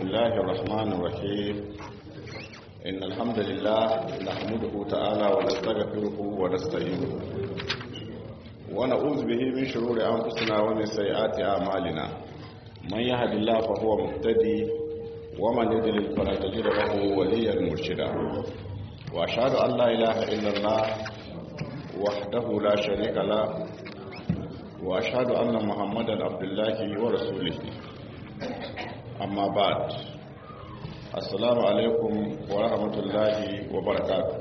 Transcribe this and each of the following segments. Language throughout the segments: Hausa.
الله الرحمن الرحيم إن الحمد لله نحمده تعالى ونستغفره ونستعينه ونعوذ به من شرور أنفسنا ومن سيئات أعمالنا من يهد الله فهو مهتدي ومن يضلل فلا تجد له وليا مرشدا وأشهد أن لا إله إلا الله وحده لا شريك له وأشهد أن محمدا عبد الله ورسوله amma ba assalamu alaikum wa rahmatullahi wa barakatu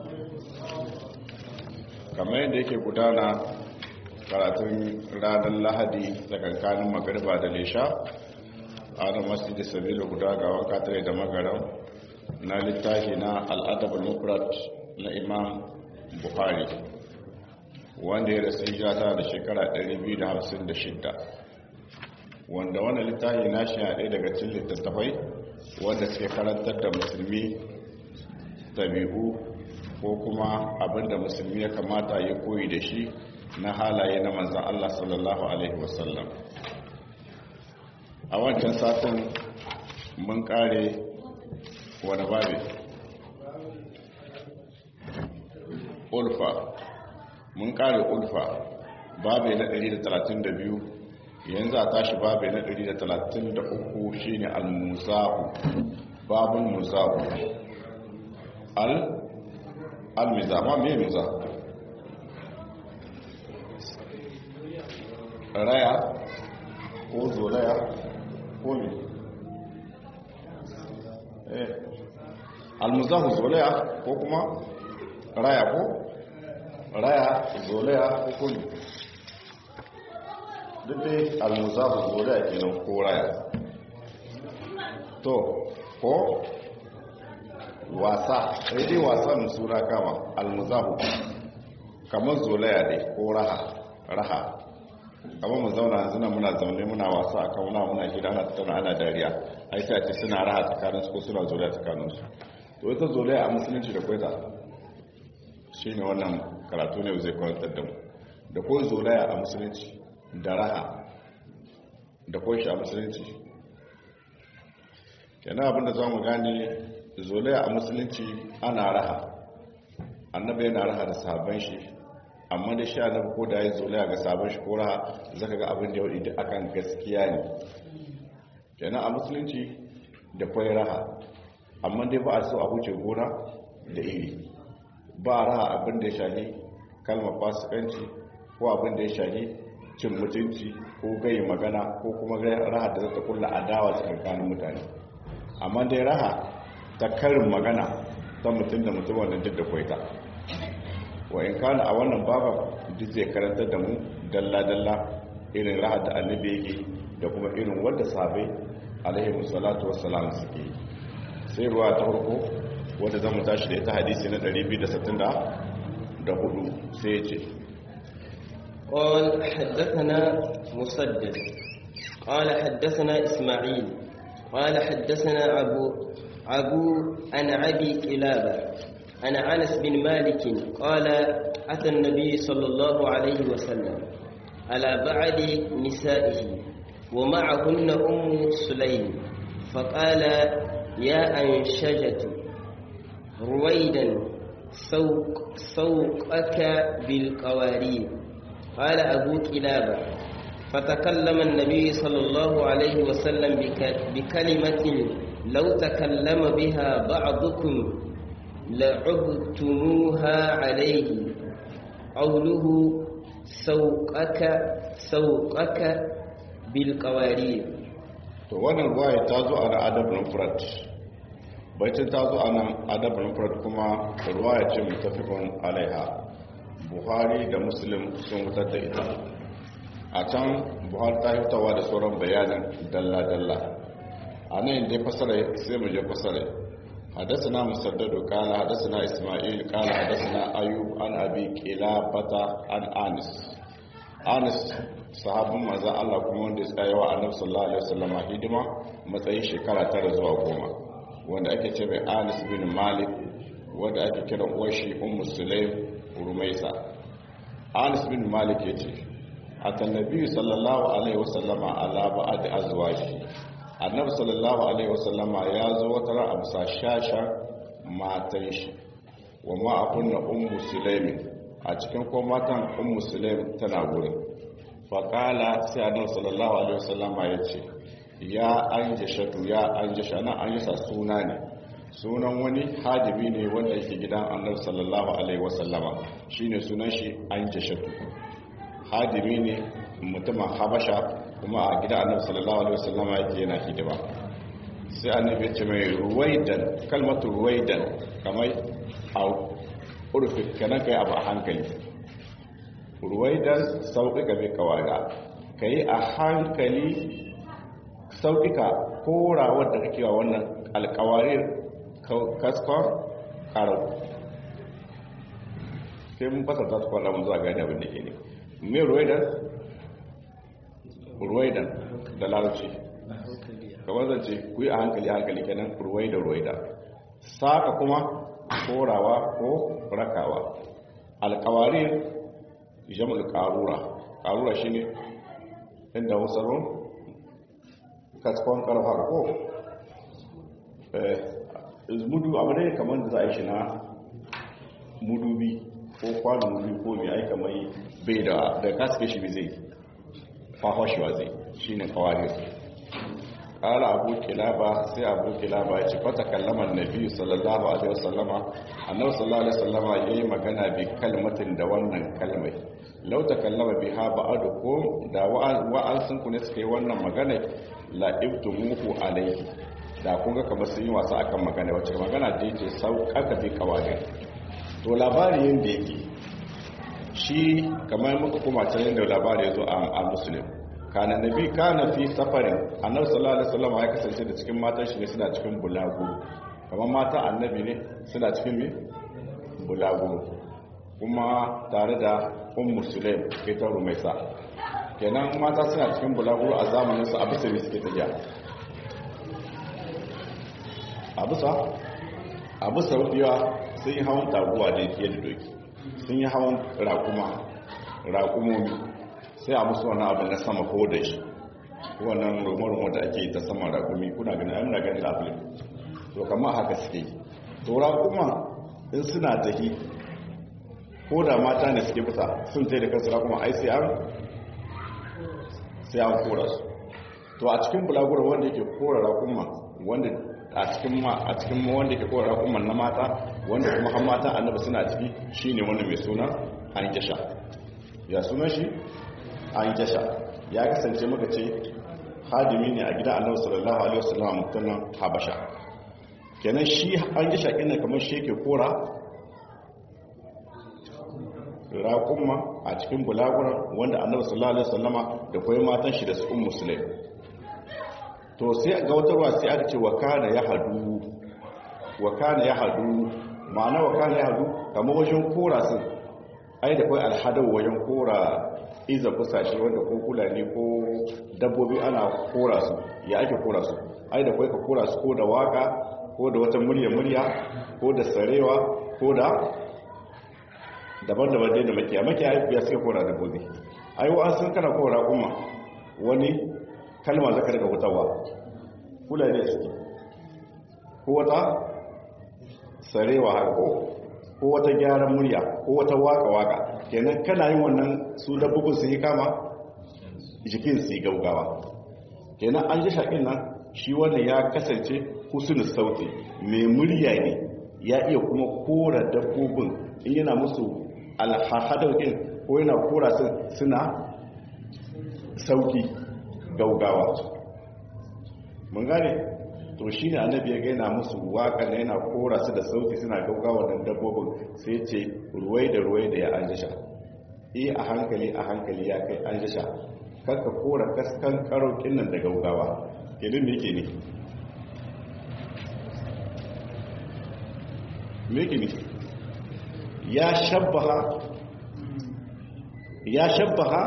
kamar yadda yake gudana karatun ranar lahadi tsakankanin magariba da lesha a na masjidi sabilu guda ga wanka tare da magaran na littafi na al'adabul mufrad na imam buhari wanda ya rasu hijata da shekara 256 wanda wannan littafi na shi a ɗaya daga cikin littattafai wanda suke karantar da musulmi tabi'u ko kuma abinda musulmi ya kamata ya koyi da shi na halaye na manzan Allah sallallahu Alaihi wasallam a wancan satin mun kare wani babe ulfa mun kare ulfa babe na 132 yanzu a tashi babu na 133 shine al-muzahu babun muzahu al al-mizah ma me mizah raya ko zolaya ko ne eh al-muzahu zolaya ko kuma raya ko raya zolaya ko kuma duk dai almuzafu zuriya kenan ko raya to ko wasa sai dai wasan sura kama almuzafu kamar zolaya dai ko raha raha kamar mu zauna yanzu na muna zaune muna wasa a kauna muna gida ana tattauna ana dariya ai sai a ce suna raha tsakanin su ko suna zolaya tsakanin su to ita zolaya a musulunci da kwaita shine wannan karatu ne zai kwantar da mu da ko zolaya a musulunci da raha da kunshi a musulunci kenan abinda za mu gane zolaya a musulunci ana raha annabi yana raha da sabon shi amma da shi annabi ko da ya zolaya ga sabon shi ko raha zaka ga abin da yau da akan gaskiya ne kenan a musulunci da kwai raha amma dai ba a so a huce gona da iri ba raha abin da ya shahi kalmar fasikanci ko abin da ya shahi cin mutunci ko gai magana ko kuma raha da zata kulla adawa tsakanin mutane amma dai raha ta karin magana ta mutum da mutum wannan duk da kwaita wa in kana a wannan baba duk zai karanta da mu dalla-dalla irin raha da annabi yake da kuma irin wanda sabai alaihi musallatu wassalam suke sai ruwa ta farko wanda zamu tashi da ita hadisi na 264 sai ya ce قال حدثنا مسدد قال حدثنا إسماعيل قال حدثنا أبو أبو عن أبي كلابة عن أنس بن مالك قال أتى النبي صلى الله عليه وسلم على بعض نسائه ومعهن أم سليم فقال يا أنشجة رويدا سوق سوقك بالقوارير قال أبو كلابة فتكلم النبي صلى الله عليه وسلم بكلمة لو تكلم بها بعضكم لعبتموها عليه قوله سوقك سوقك بالقوارير to wannan ruwaya ta zo a na adabin furat baitin ta zo a nan adabin furat kuma ruwaya ce mutafikon alaiha buhari da muslim sun wutar da ita a can buhari ta hitawa da sauran bayanin dalla-dalla a nan inda ya fasara sai mu je fasara حدثنا مسدد قال حدثنا اسماعيل قال حدثنا ايوب عن ابي قلابه عن انس انس sahabin manzon Allah kuma wanda ya tsaya wa Annabi sallallahu alaihi wasallam hidima matsayin shekara tara zuwa goma wanda ake ce mai Anas bin Malik wanda ake kira uwar shi Ummu Sulaim Rumaisa Anas bin Malik yace atan nabi sallallahu alaihi wasallama ala ba'd azwaji annabi sallallahu alaihi wasallama ya zo wata ran amsa shashan matan shi wa ma akunna ummu sulaimin a cikin ko matan ummu sulaim tana gurin faƙala sai annabi sallallahu alaihi wasallama ya ce ya anjashatu ya anjasha nan anjasha suna ne sunan wani hadibi ne wanda yake gidan annabi sallallahu alaihi wasallama shine sunan shi anjashatu hadibi ne mutumin habasha kuma a gidan annabi sallallahu alaihi wasallama yake yana hidima sai annabi ya ce mai ruwaidan kalmatu ruwaidan kamar a urfi kana kai abu a hankali ruwaidan sauƙiƙa mai kawaga ka yi a hankali sauƙiƙa korawar da kake wa wannan alƙawarin kaskon ƙarau sai mun fasa ta su kwallon mun zuwa gani abin da ke ne mai ruwaidan ruwaidan da larabci kamar zance ku yi a hankali a hankali kenan ruwaida ruwaida saka kuma korawa ko rakawa alƙawarin jam'ul qarura qarura shine inda wasarun kaskon karfa ko eh mudu abu ne kamar da za a yi shi na mudubi ko kwanon mudubi ko mai aika mai bai da da kaske shi bai zai fahoshewa zai shine qawarir قال أبو كلابة سي أبو كلابة فتكلم النبي صلى الله عليه وسلم أنه صلى الله عليه وسلم يي مغنى بكلمة دوانا كلمة لو تكلم بها بعضكم دا وأنسن كنت سكي وانا مغنى لا ابتموه عليه da kun ga kamar sun yi wasa akan magana wacce magana da yake sauƙaƙa fi kawarin to labari yadda yake shi kamar muka kuma can yadda labari ya zo a musulun kana nabi kana fi safarin annabi sallallahu alaihi wasallam ya kasance da cikin matan shi ne suna cikin bulaguro kamar mata annabi ne suna cikin me bulaguro kuma tare da ummu sulaim ita rumaisa kenan mata suna cikin bulaguro a zamanin su abu sai suke tafiya abu sa abu saudiya sun yi hawan taguwa da yake da doki sun yi hawan rakuma rakumomi sai a musu wani abu na sama ko da shi wannan rumo-rumo da ake ta sama rakumi kuna gani a muna gani labulin to kama haka suke to rakuma in suna tafi ko da mata ne suke fita sun tai da kansu rakuma ai sai an sai an kora su to a cikin bulagura wanda yake kora rakuma wanda a cikin ma a cikin ma wanda yake kora rakuma na mata wanda kuma har mata annabi suna ciki shine wanda mai suna an kisha ya sunan shi an jasha ya kasance maka ce hadimi ne a gidan annabi sallallahu alaihi wasallam mutumin habasha kenan shi an jasha kina kamar shi yake kora raƙumma a cikin bulagura wanda annabi sallallahu alaihi wasallama da koyi matan shi da su ummu sulaim to sai ga wata ruwa sai aka ce wa kana ya hadu wa kana ya hadu ma'ana wa kana ya hadu kamar wajen kora sun ai da kai alhadau wajen kora iza kusashe wanda ko kulani ko dabbobi ana kora su ya ake kora su ai da kai ka kora su ko da waka ko da wata murya murya ko da sarewa ko da daban-daban dai da makiya makiya ya suka kora dabbobi ai wa sun kana kora kuma wani kalma zaka daga hutawa kulani suke ko wata sarewa haka ko ko wata gyaran murya ko wata waka-waka kenan kana yin wannan su dabbobin su yi kama jikin su yi gaugawa kenan an ji shaƙin nan shi wannan ya kasance husnul sauti mai murya ne ya iya kuma kora dabbobin in yana musu alhahadaukin ko yana kora su suna sauki gaugawa mun gane to shi ne annabi ya gaina musu waka na yana kora su da sauti suna gaugawa da dabbobin sai ce ruwai da ruwai da ya an jasha iya a hankali a hankali ya kai an jasha karka kora kaskan karokin nan da gaugawa ilin da yake ne meke ne ya shabbaha ya shabbaha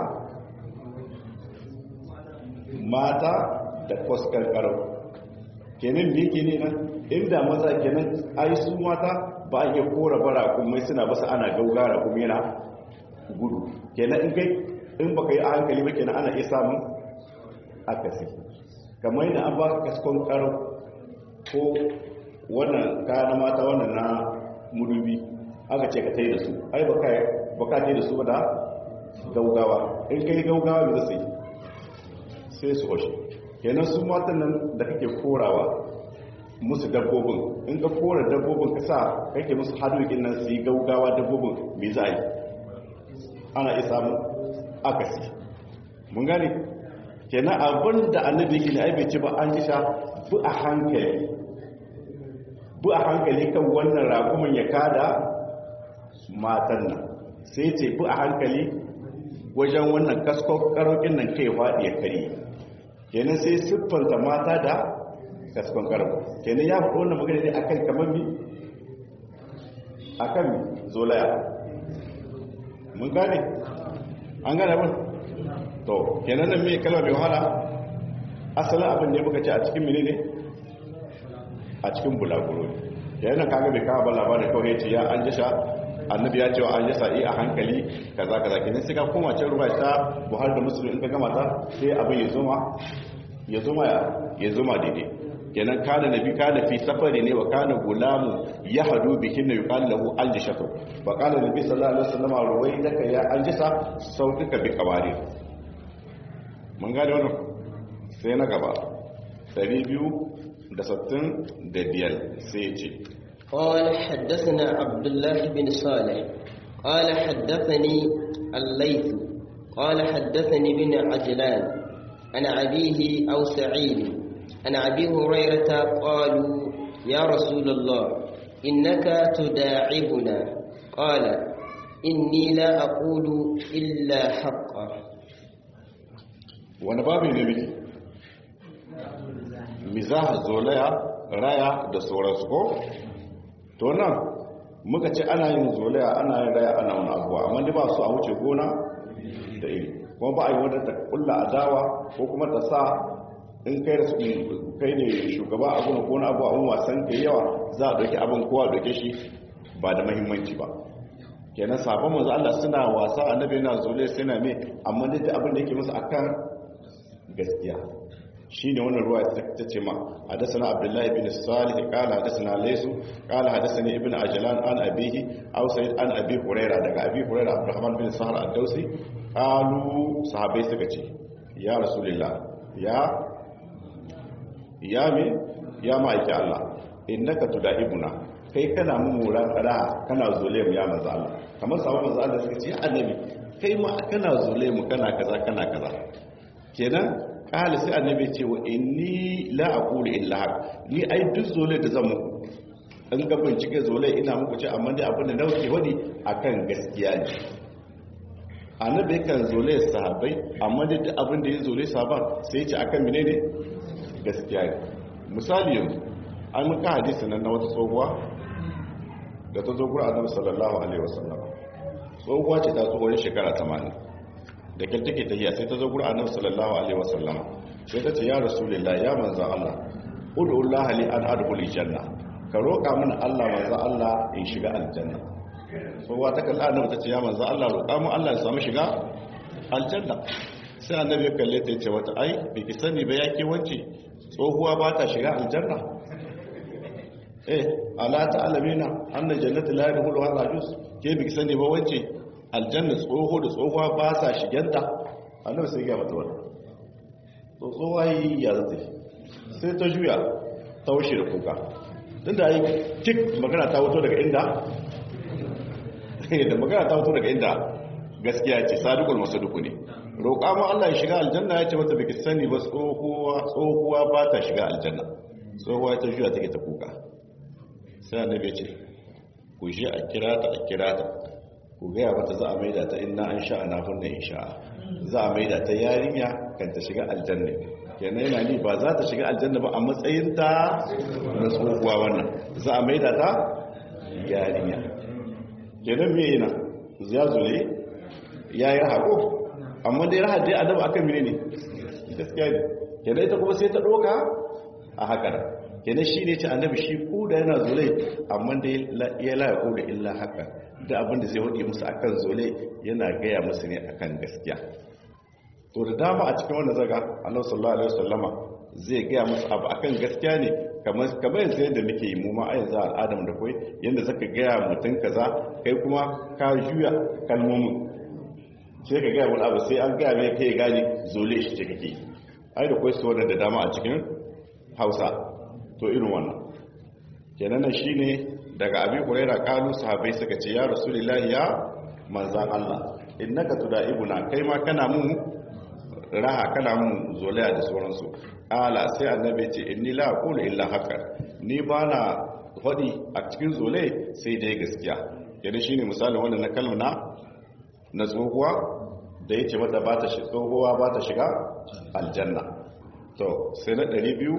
mata da kwaskar karau kenan da yake ne nan inda maza kenan ai su mata ba a iya kora bara kuma suna basa ana gaugara kuma yana gudu kenan in kai in baka yi a hankali ba kenan ana iya samun akasi kamar yana an baka kaskon karo ko wannan kaya na mata wannan na mudubi aka ce ka tai da su ai baka baka tai da su ba da gaugawa in kai gaugawa da sai sai su washe kenan su matan nan da kake korawa musu dabbobin in ka kora dabbobin ka sa kake musu hadokin nan su yi gaugawa dabbobin me za yi ana isa mu akasi mun gane kenan abin da annabi yake ne ai bai ce ba an kisha bu a hankali bu a hankali kan wannan ragumin ya kada matan nan sai ce bu a hankali wajen wannan kaskon karokin nan kai faɗi ya kare kenan sai siffanta mata da kaskon karo kenan ya faɗo wannan magana ne akan kamar mi akan zolaya mun gane an gane mun to kenan nan mai kalmar mai wahala asalin abin da ya muka ce a cikin mini ne a cikin bulaguro ne kenan kaga bai kawo ba labarin kawai ya ce ya an jisha annabi ya cewa an jasa yi a hankali kaza kaza kenan sai ka koma can ruwa ta buhari da musulun in ka gama ta sai abin ya zuma ya zuma ya zuma daidai kenan kana nabi kana fi safari ne wa kana gulamu ya hadu bikin na yuqal lahu aljishatu fa qala nabi sallallahu alaihi wasallam ruwaidaka ya aljisa sautuka bi kawari mun gane wannan sai na gaba 265 sai ce قال حدثنا عبد الله بن صالح قال حدثني الليث قال حدثني بن عجلان عن أبيه أو سعيد عن أبي هريرة قالوا يا رسول الله إنك تداعبنا قال إني لا أقول إلا حقا wani babu ne miki mizah zolaya raya da sauransu ko to nan muka ce ana yin zolaya ana yin raya ana wani abuwa amma da ba su a wuce gona da iri kuma ba a yi wadda ta kulla adawa ko kuma ta sa in kai da kai ne shugaba a gona ko na abu a wasan ka yawa za a dauki abin kowa dauke shi ba da mahimmanci ba kenan sabon manzo Allah suna wasa annabi yana zole suna me amma dai da abin da yake musu akan gaskiya shine wannan ruwa ta ce ma hadathana abdullahi ibn salih qala hadathana laysu qala hadathani ibn ajlan an abihi aw sa'id an abi hurairah daga abi hurairah abdurrahman bin sahar ad-dausi qalu sahabbai suka ce ya rasulullah ya ya me ya ma'aiki Allah innaka tudahibuna kai kana mummuran kada kana zole mu ya manzo Allah kamar sabon manzo Allah suka ce annabi kai ma kana zole mu kana kaza kana kaza kenan kala sai annabi ce wa inni la aqulu illa haq ni ai duk zole da zan muku in ga bincike zole ina muku ce amma dai abin da nauke wadi akan gaskiya ne annabi kan zole sahabbai amma dai duk abin da ya zole sahaban sai ya ce akan menene gaskiya ne misali yanzu an muka hadisi nan na wata tsohuwa da ta zo gura annabi sallallahu alaihi wasallam tsohuwa ce ta tsohuwar shekara 80 da kyar take tahiya sai ta zo gura annabi sallallahu alaihi wasallam sai ta ce ya rasulullah ya manzo Allah ud'u Allah li an adkhul janna ka roƙa mana Allah manzo Allah in shiga aljanna tsohuwa ta kalla annabi ta ce ya manzo Allah roƙa mu Allah ya samu shiga aljanna sai annabi ya kalle ta ce wata ai biki sani ba yake wance tsohuwa ba ta shiga aljanna eh ala ta'lamina anna jannati la yadkhulu ar-rajus ke biki sani ba wance aljanna tsoho da tsohuwa ba sa shigenta annabi sai ya mata wannan to tsohuwa yi ya zata sai ta juya ta wuce da kuka tunda ai tik magana ta wuto daga inda da magana ta wuto daga inda gaskiya ce sadiqul masaduku ne roƙa mu Allah ya shiga aljanna ya ce mata biki sani ba tsohuwa tsohuwa ba ta shiga aljanna tsohuwa ta juya take ta kuka sai annabi ya ce ku je a kira ta a kira ta ku gaya mata za a maida ta inna an sha ana hunna in sha za a maida ta yarinya kan ta shiga aljanna kenan yana ni ba za ta shiga aljanna ba a matsayin ta na tsohuwa wannan za a maida ta yarinya kenan me yana ya zule ya yi hako amma dai rahar dai adaba akan mene ne gaskiya ne kenan ita kuma sai ta doka a hakar kenan shi ne ce annabi shi ko da yana zole amma dai ya la ya da illa haka da abin da zai wadi musu akan zole yana gaya musu ne akan gaskiya to da dama a cikin wannan zaga annabi sallallahu alaihi wasallama zai gaya musu abu akan gaskiya ne kamar kamar yanzu yadda muke yi mu ma a yanzu al'adam da kai yanda zaka gaya mutum kaza kai kuma ka juya kalmomin sai ka gaya wani abu sai an gaya mai kai gani zole shi ce kake ai da kwai su wannan da dama a cikin hausa to irin wannan kenan nan shine daga abi huraira kalu sahabbai suka ce ya rasulullahi ya manzan Allah innaka tudaibuna kai ma kana mun raha kana mun zolaya da sauransu ala sai annabi ce inni la aqulu illa haka ni bana hadi a cikin zole sai dai gaskiya yana shine misalin wannan na kalma na na tsohuwa da yace mata ba ta shi tsohuwa ba ta shiga aljanna to sai na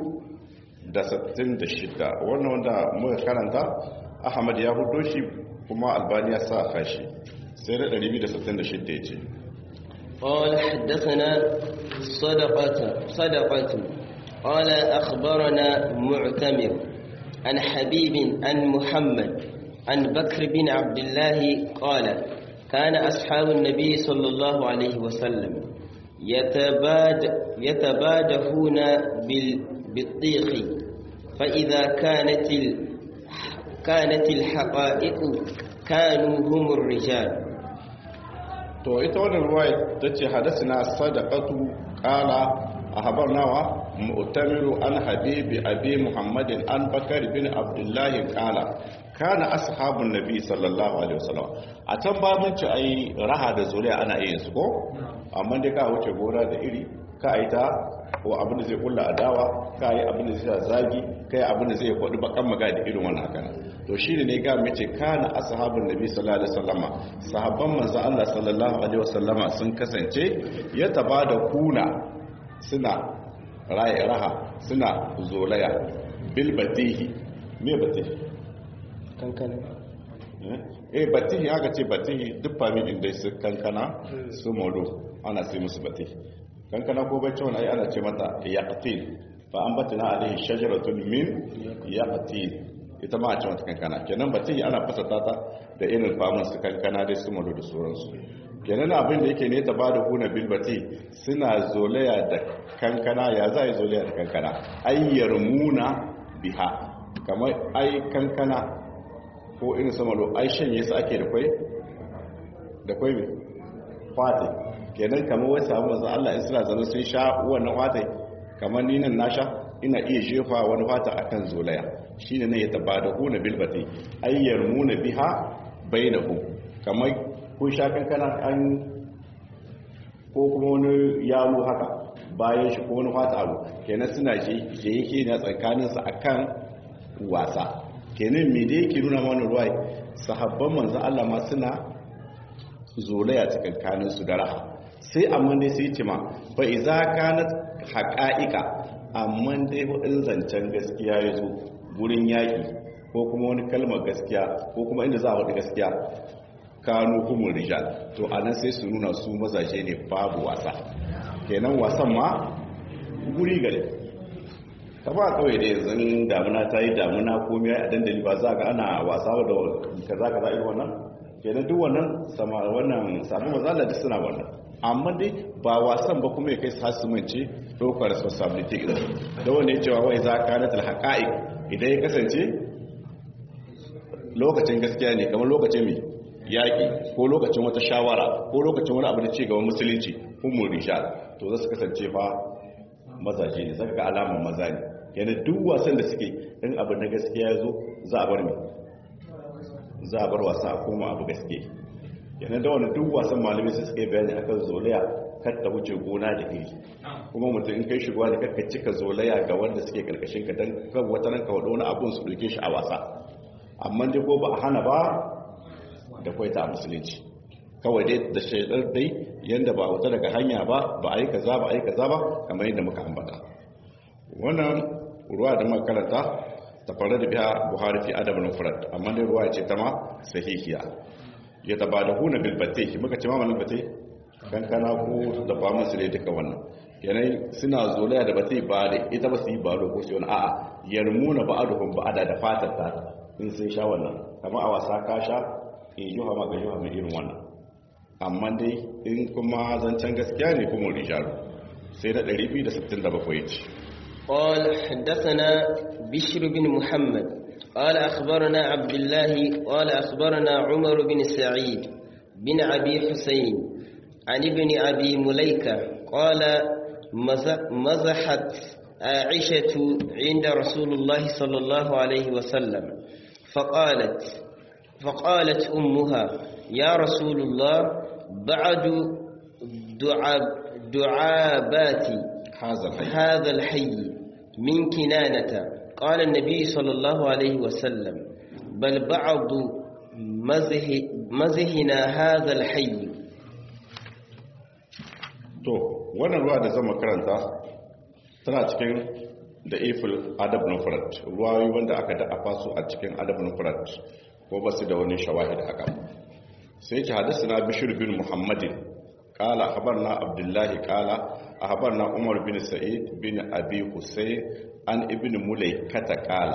266 wannan wanda muka karanta ahmad ya hudo shi kuma albani ya sa kashi sai na 266 yace قال حدثنا صدقة صدقة قال أخبرنا معتمر عن حبيب عن محمد عن بكر بن عبد الله قال كان أصحاب النبي صلى الله عليه وسلم يتباد يتبادهون بالطيخ فإذا كانت ال كانت الحقائق كانوا هم الرجال to ita wannan ruwaya ta ce hadasina sadaqatu qala ahbarnawa mu'tamiru an habibi abi muhammadin an bakar bin abdullahi qala kana ashabun nabi sallallahu alaihi wasallam a can ba mun ci ai raha da zuriya ana yin su ko amma dai ka wuce gora da iri ka ai ta ko abin da zai kulla adawa ka yi abin da zai zagi ka yi abin da zai kwadu bakan maga da irin wannan haka to shi ne ga mace kana ashabun nabi sallallahu alaihi wasallama sahabban manzo Allah sallallahu alaihi wasallama sun kasance ya taba da kuna suna raye raha suna zolaya bil batihi me batihi kankana eh batihi aka ce batihi duk familin dai su kankana su molo ana sai musu batihi kankana ko bacci wani ai ana ce mata yaqtil fa ambatna alaihi shajaratun min yaqtil ita ma a ce mata kankana kenan batihi ana fasata ta da irin famun su kankana dai su molo da sauransu kenan abin da yake ne ta bada huna bil bati suna zolaya da kankana ya za yi zolaya da kankana ayyar muna biha kamar ai kankana ko irin samalo ai shanye su ake da kwai da kwai mai fati kenan kamar wai samu masu Allah in suna zama sun sha wannan fati kamar ni nan na sha ina iya jefa wani fata akan zolaya shi ne ya taba da huna bilbati ayyar muna biha bai da ku kamar kun sha kankana an ko kuma wani yalo haka bayan shi ko wani fata abu kenan suna je yake na tsakaninsa akan wasa kenan me da yake nuna mana ruwa sahabban manzo Allah ma suna zolaya tsakankanin su da raha sai amma dai sai ce ma fa iza kanat haqa'iqa amma dai wadin zancen gaskiya yazo gurin yaki ko kuma wani kalmar gaskiya ko kuma inda za a wadi gaskiya kanu humul rijal to anan sai su nuna su mazaje ne babu wasa kenan wasan ma guri gare ta ba kawai da yanzu damuna ta yi damuna komi a dandali ba za ga ana wasa da kaza kaza irin wannan kenan duk wannan sama wannan samu mazala da suna wannan amma dai ba wasan ba kuma ya kai su hasumance ɗaukar responsibility idan da wanda ya cewa wai za ka na talhaƙa'i idan ya kasance lokacin gaskiya ne kamar lokacin mai yaƙi ko lokacin wata shawara ko lokacin wani abu da ce gaban musulunci humul rishal to za su kasance fa mazaje ne zaka ga alaman maza ne yana duk wasan da suke in abu na gaskiya ya zo za a bar mai za a bar wasa a koma abu gaske yana da wani duk wasan malamai su suke bayani akan zolaya kar ta wuce gona da iri kuma mutum in kai shigowa da kakka cika zolaya ga wanda suke karkashin ka don kan wata nan ka wani abun su doke shi a wasa amma dai ko ba a hana ba da kwaita a musulunci kawai dai da shaidar dai yadda ba wata daga hanya ba ba a yi kaza ba a yi kaza ba kamar yadda muka ambata wannan ruwa da muka karanta ta fara da biya buhari fi adab al-mufrad amma dai ruwa ce ta ma sahihiya ya taba da huna bil batih muka ce ma wannan batih kankana ko da ba musu dai duka wannan yanayi suna zolaya da batih ba da ita ba su yi ba ko sai wani a'a yarmuna ba'aduhum ba'ada da fatar ta in sun sha wannan kamar a wasa ka sha in yi hama ga yi hama irin wannan amma dai in kuma zancen gaskiya ne kuma rijalu sai da 267 ya ce قال حدثنا بشر بن محمد قال أخبرنا عبد الله قال أخبرنا عمر بن سعيد بن أبي حسين عن ابن أبي مليكة قال مزحت عائشة عند رسول الله صلى الله عليه وسلم فقالت فقالت أمها يا رسول الله بعد دعاب دعابات هذا الحي هذا الحي من كنانة قال النبي صلى الله عليه وسلم بل بعض مزه مزهنا هذا الحي to wannan ruwa da zama karanta tana cikin da ifil adab nufrat ruwayoyi wanda aka da su a cikin adab nufrat ko ba su da wani shawahid haka sai ki hadisi na bishir bin muhammadin kala habarna abdullahi kala a habarna umar bin sa'id bin abi husayn an ibn mulai kata kala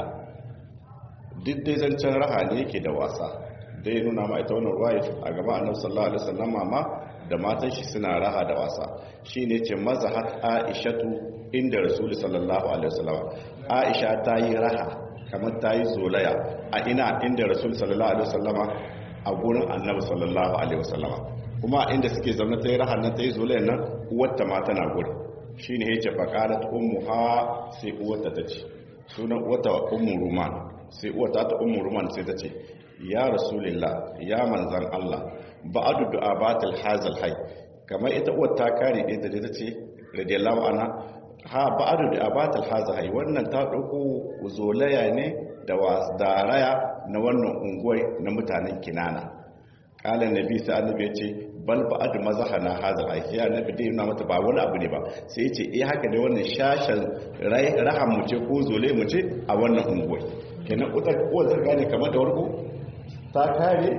duk dai zancen raha ne yake da wasa dai nuna ma ita wannan ruwaya a gaba annabi sallallahu alaihi wasallam ma da matan shi suna raha da wasa shine ce mazahat aishatu inda rasul sallallahu alaihi wasallam aisha ta yi raha kamar ta yi zolaya a ina inda rasul sallallahu alaihi wasallama a gurin annabi sallallahu alaihi wasallama kuma inda suke zaune ta yi raha nan ta yi zolayan nan uwarta ma tana gurin shine yace faqalat ummuha sai uwarta ta ce sunan uwarta ummu ruman sai uwarta ta ummu ruman sai ta ce ya rasulillah ya manzan Allah ba'adu du'abatil hazal hay kamar ita uwar ta kare ɗaya da ta ce radiyallahu anha ha ba'adu du'abatil hazal hay wannan ta dauko zolaya ne da wasdaraya na wannan unguwar na mutanen kinana kala nabi sai annabi ya ce bal ba'adu mazahana hazal hay sai annabi dai yana mata ba wani abu ne ba sai ya ce eh haka ne wannan shashan rahan mu ce ko zole mu ce a wannan unguwar kenan uwar ta gane kamar da warko ta kare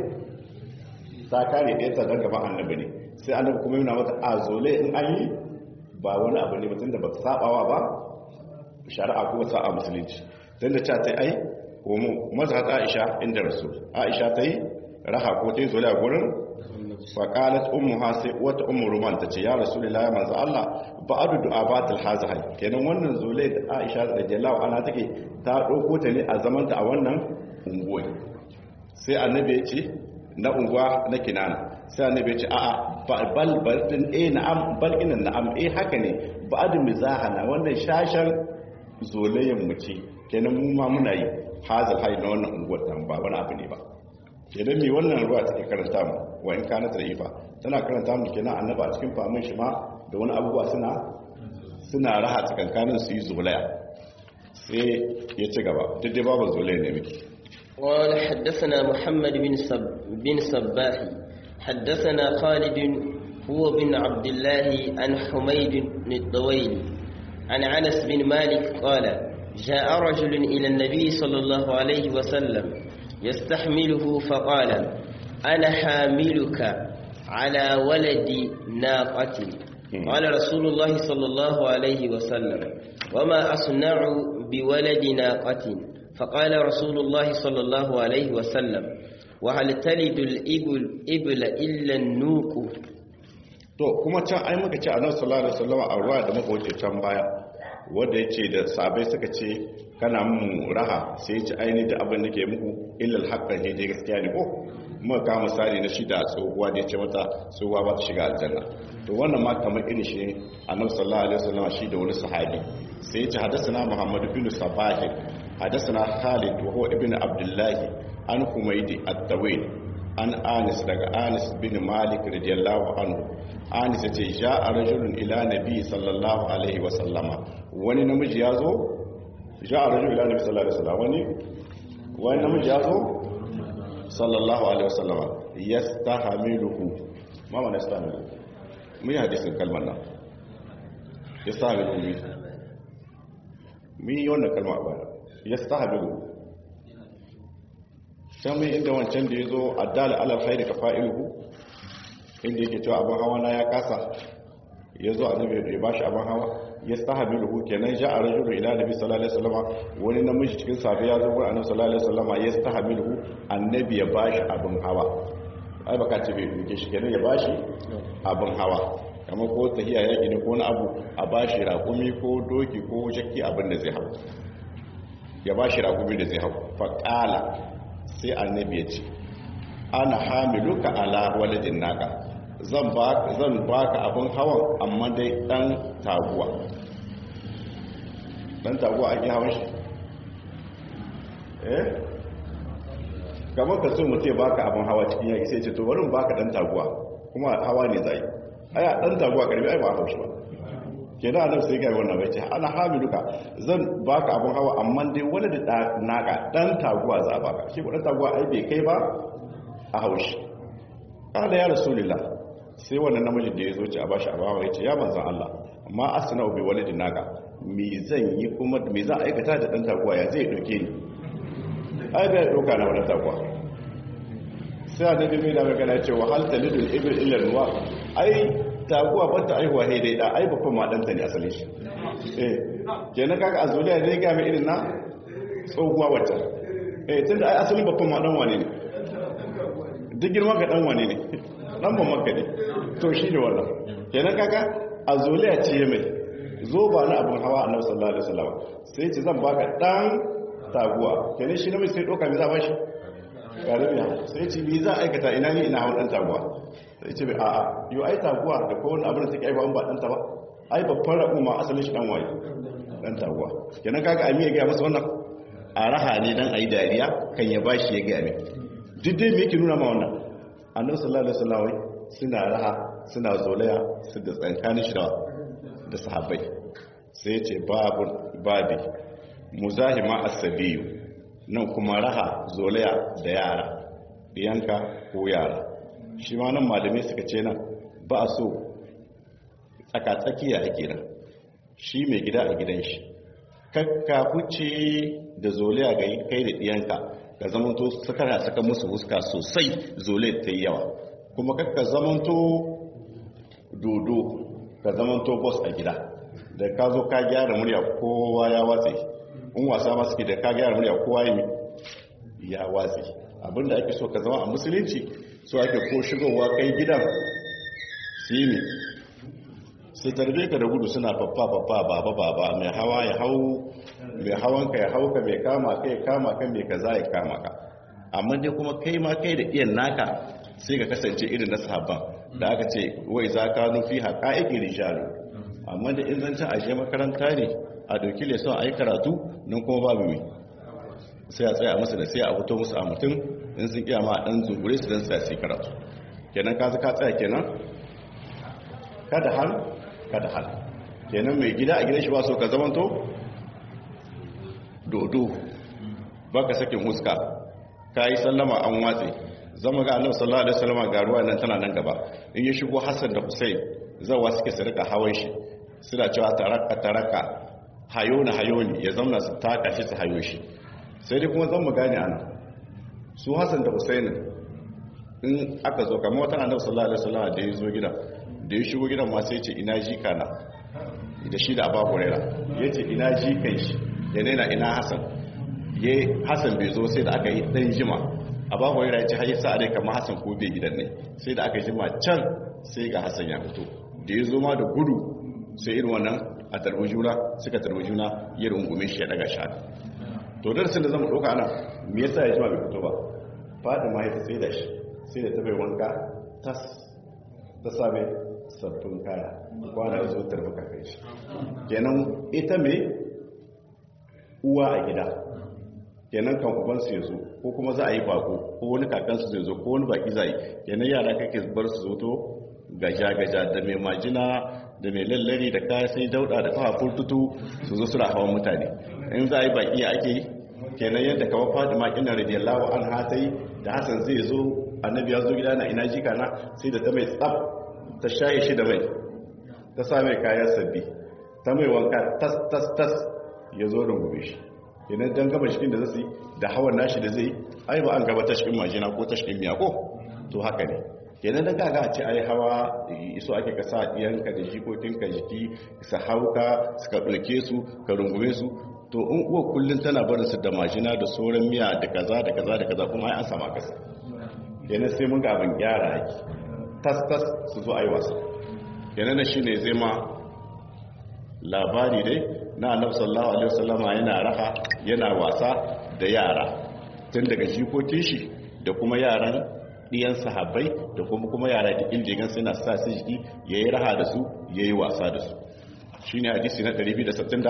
ta kare ɗaya ta don gaban annabi ne sai annabi kuma yana mata a zole in an yi ba wani abu ne mutum da ba ta sabawa ba shari'a ko sa'a musulunci don da ta ta ai komo maza ta aisha inda rasul aisha ta yi raha ko ta yi zole a gurin faƙalat ummu ha sai wata ummu ruman ta ce ya rasulullah ya manzo Allah ba adu du'a batil hazahai kenan wannan zole da aisha da jalawa ana take ta ɗauko ta ne a zamanta a wannan unguwar sai annabi ya ce na unguwa na kinana sai annabi ya ce a'a bal bal din eh na'am bal ina na'am eh haka ne ba'adu mizahana wannan shashan zolayen mu ce kenan mu ma muna yi hazal hay na wannan unguwar tan ba wani abu ne ba kenan me wannan ruwa take karanta mu wa in kana tarifa tana karanta mu kenan annabi a cikin famin shi ma da wani abubuwa suna suna raha tsakankanin su yi zolaya sai ya ci gaba duk dai babu zolaya ne muke قال حدثنا محمد بن سب بن صباح حدثنا خالد هو بن عبد الله عن حميد بن الطويل عن انس بن مالك قال جاء رجل الى النبي صلى الله عليه وسلم يستحمله فقال انا حاملك على ولد ناقه قال رسول الله صلى الله عليه وسلم وما اصنع بولد ناقه فقال رسول الله صلى الله عليه وسلم وهل تلد الإبل إبل إلا النوق to kuma can ai muka ce annabi sallallahu alaihi wasallam a ruwa da muka wuce can baya wanda yace da sabai suka ce kana mu raha sai ya ce aini da abin da ke muku illal haqqan ne gaskiya ne ko muka ka misali na shida tsohuwa da yace mata tsohuwa ba ta shiga aljanna to wannan ma kamar irin shi annabi sallallahu alaihi wasallam shi da wani sahabi sai ya ce hadathana muhammad bin sabah حدثنا خالد وهو ابن عبد الله عن حميد الطويل عن آنس daga Anis bin Malik radiyallahu anhu Anis yace ja'a rajulun ila nabi sallallahu alaihi wa sallama wani namiji yazo ja'a rajulun ila nabi sallallahu alaihi wa sallama wani wani namiji yazo sallallahu alaihi wa sallama yastahmiluhu ma mana yastahmilu mun yi hadisin kalmar nan yastahmiluhu mun yi wannan kalma a baya ya stahabiru can mai inda wancan da ya zo addala alal haini ka fa'iluhu inda yake cewa abin hawa na ya kasa ya zo annabi ya bashi abin hawa ya stahabiru kenan ja a rajulu ila nabi sallallahu alaihi wasallam wani namiji cikin safi ya zo gurin annabi sallallahu alaihi wasallam ya stahabiru annabi ya bashi abin hawa ai baka ce bai duke shi kenan ya bashi abin hawa kamar ko tahiya yaƙi ne ko na abu a ba shi raƙumi ko doki ko shakki abin da zai hau ya ba shi raƙumi da zai hau faƙala sai annabi ya ce ana hamiluka ala waladin naka zan baka abin hawan amma dai ɗan taguwa ɗan taguwa ake hawan shi eh kamar ka so mutum baka abin hawa cikin yaƙi sai ce to bari baka ɗan taguwa kuma hawa ne zai aya ɗan taguwa ƙarfi ai ba haushi ba ke da annabi sai ga wannan bai ce ana hamiluka zan baka abin hawa amma dai wani da naka ɗan taguwa za a baka shi ko ɗan taguwa ai bai kai ba a haushi kada ya rasulullah sai wannan namijin da ya zo ce a bashi abawa ya ce ya manzan Allah amma asna bi walidin naka me zan yi kuma me za a aikata da ɗan taguwa ya zai ɗauke ni ai bai ɗauka na wani taguwa sai a dabi mai da magana ce wa hal talidul ibil illa ruwa ai taguwa ba ta aihuwa he dai da ai babban ma ɗanta ne asalin shi eh kenan kaga azuliya ne ga mai irin na tsohuwa wacce eh tunda ai asalin babban ma ɗan wane ne duk girma ga ɗan wane ne ɗan ban maka ne to shi ne wannan kenan kaga azuliya ce mai zo ba na abin hawa annabi sallallahu alaihi wasallam sai ce zan baka dan taguwa kenan shi namiji sai doka mi za ba shi garibiya sai ce mi za aikata ina ni ina hawan dan taguwa sai ce a a yo ai taguwa da ko wani abin da take aiwa ba dan ta ba ai babban rabu ma asalin shi dan waye dan taguwa kenan kaga ami ya ga masa wannan a raha ne dan ayi dariya kan ya bashi ya ga mi duk dai me yake nuna ma wannan annabi sallallahu alaihi wasallam suna raha suna zolaya su da tsankanin shi da sahabbai sai ya ce babu babi muzahima asabiyu nan kuma raha zolaya da yara yanka ko yara shi ma nan malamai suka ce nan ba a so tsakatsakiya ake nan shi mai gida a gidan shi kakka huce da zolaya ga kai da ɗiyanka ka zamanto sakara saka musu huska sosai zolaya ta yi yawa kuma kakka zamanto dodo ka zamanto boss a gida da ka zo ka gyara murya kowa ya watse in wasa ma suke da ka gyara murya kowa ya watse abinda ake so ka zama a musulunci so ake ko shigowa kai gidan su yi ne su tarbe ka da gudu suna faffa faffa baba baba mai hawa ya hau mai hawan ka ya hau ka mai kama ka ya kama ka mai kaza ya kama ka amma dai kuma kai ma kai da iyan naka sai ka kasance irin na sahabban da aka ce wai za ka nufi haƙa iki rijalu amma da in zancen ashe makaranta ne a ɗauki leson a yi karatu nan kuma babu mai sai a tsaya masa da sai a fito musu a mutum in sun iya ma ɗan zungure su don sai karatu kenan ka ka tsaya kenan kada hal kada hal kenan mai gida a gidan shi ba so ka zamanto dodo baka sakin huska ka yi sallama an watse zama ga annabi sallallahu alaihi wasallam ga ruwa nan tana nan gaba in ya shigo Hassan da Hussein zawa suke su rika hawan shi suna cewa taraka taraka hayona hayoni ya zauna su taka shi su hayo shi sai dai kuma zan mu gane ana su Hassan da Hussein in aka zo kamar wata annabi sallallahu alaihi wasallam da ya zo gidan da ya shigo gidan ma sai ya ce ina jika na da shi da Abu Hurairah yace ina jikan shi ya nena ina Hassan ye Hassan bai zo sai da aka yi dan jima a babu yana ce hayi sa dai kamar Hassan ko bai gidan ne sai da aka jima can sai ga Hassan ya fito da ya zo ma da gudu sai irin wannan a tarbi juna suka tarbi juna ya rungume shi ya daga shi to darasin da zamu dauka ana me yasa ya jima bai fito ba Fatima ya sai da shi sai da ta bai wanka tas ta same sabbin kaya kwana ya zo tarbuka kai shi kenan ita me uwa a gida kenan kan ubansu ya zo ko kuma za a yi bako ko wani kakansu zai zo ko wani baki zai kenan yara kake bar su zo to gaja-gaja da mai majina da mai lallari da kaya sai dauda da kafa furtutu su zo suna hawan mutane in za a yi baki ake yi kenan yadda kawo fatima ina radiyallahu an hatai da hasan zai zo annabi ya zo gida na ina jika na sai da ta mai tsaf ta shaye shi da mai ta sa mai kaya sabbi ta mai wanka tas tas tas ya zo rungume shi idan dan gaba cikin da zai da hawan nashi da zai ai ba an gaba tashkin majina ko tashkin miya ko to haka ne kenan da gaga a ce ai hawa iso ake ka sa diyanka da jikokinka jiki su hauka suka ɗauke su ka rungume su to in uwa kullum tana barin su da majina da sauran miya da kaza da kaza da kaza kuma ai an sama kasa kenan sai mun ga abin gyara ake tas tas su zo ai wasa kenan shi ne zai ma labari dai na annabi sallallahu alaihi wasallama yana raha yana wasa da yara tun daga jikokin shi da kuma yaran ɗiyan sahabbai da kuma kuma yara da injigan suna sa su jiki yayi raha da su yayi wasa da su shine hadisi na 260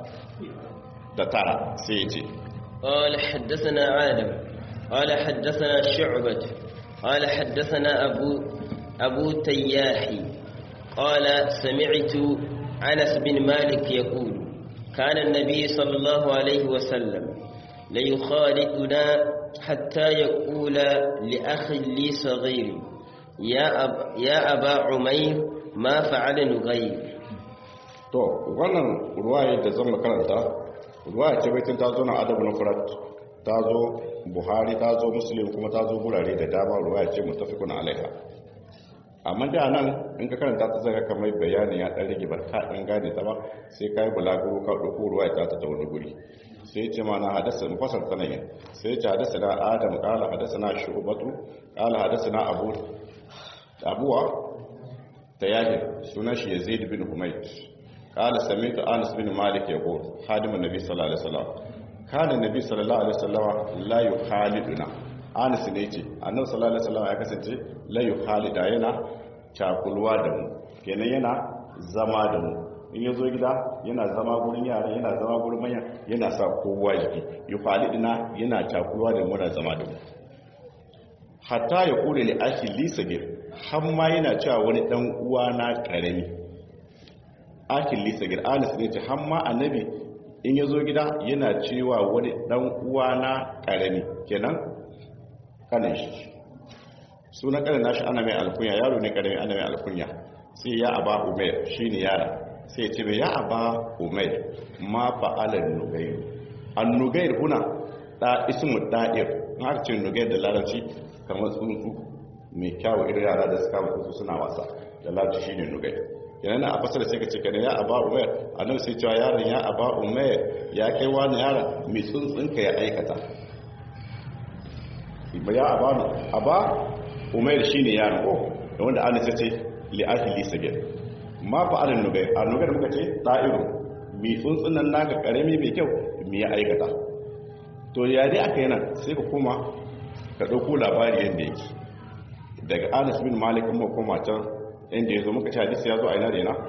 da tara sai ya ce قال حدثنا آدم قال حدثنا شعبة قال حدثنا أبو أبو تياحي قال سمعت أنس بن مالك يقول كان النبي صلى الله عليه وسلم ليخالطنا حتى يقول لأخ لي صغير يا, أب يا أبا عمير ما فعل نغير to wannan ruwaya da zan karanta ruwaya ce baitin ta zo na adabu na furat ta zo buhari ta zo muslim kuma ta zo gurare da dama ruwaya ce mutafikun alaiha amma da nan in ka karanta ta zaka kamar bayani ya dan rage barka dan gane ta ba sai kai bulaguro ka dauko ruwaya ta ta wani guri sai ce mana hadasa mufasal sanayin sai ce hadasa na adam kala hadasa na shubatu kala hadasa na abu abuwa tayahir sunan shi yazid bin humayt قال سمعت انس بن مالك يقول خادم النبي صلى الله عليه وسلم كان النبي صلى الله عليه وسلم لا يخالدنا Anas ne ce annabi sallallahu alaihi wasallam ya kasance la yukhalida yana cakulwa da mu kenan yana zama da mu in yazo gida yana zama gurin yara yana zama gurin manya yana sa kowa jiki yukhalidina yana cakulwa da mu na zama da mu hatta ya kula li akhi li sagir har ma yana cewa wani dan uwa na karami akil lisa gir anis ne ce hamma annabi in ya zo gida yana cewa wani dan uwa na karami kenan kanin shi suna kanin nashi ana mai alkunya yaro ne karami ana mai alkunya sai ya aba umair shi ne yara sai ce mai ya aba umair ma fa'alar nugair an nugair kuna da ismu da'ir in aka ce nugair da larabci kamar tsuntsu mai kyawu irin yara da suka mutu suna wasa da larabci shi ne nugair yana a fasar sai ka ce kana ya aba umar annabi sai cewa yaron ya aba umar ya kai wani yaron mai tsuntsunka ya aikata ba ya aba aba umar shine yaron ko da wanda ana sai ce li ahli sabir ma fa alin nugai a nugai muka ce ta'iru mai tsuntsunan naka karami mai kyau me ya aikata to ya dai aka yana sai ka koma ka dauko labari yanda yake daga Anas bin Malik kuma koma can inda ya zo muka ci hadisi ya zo a ina da ina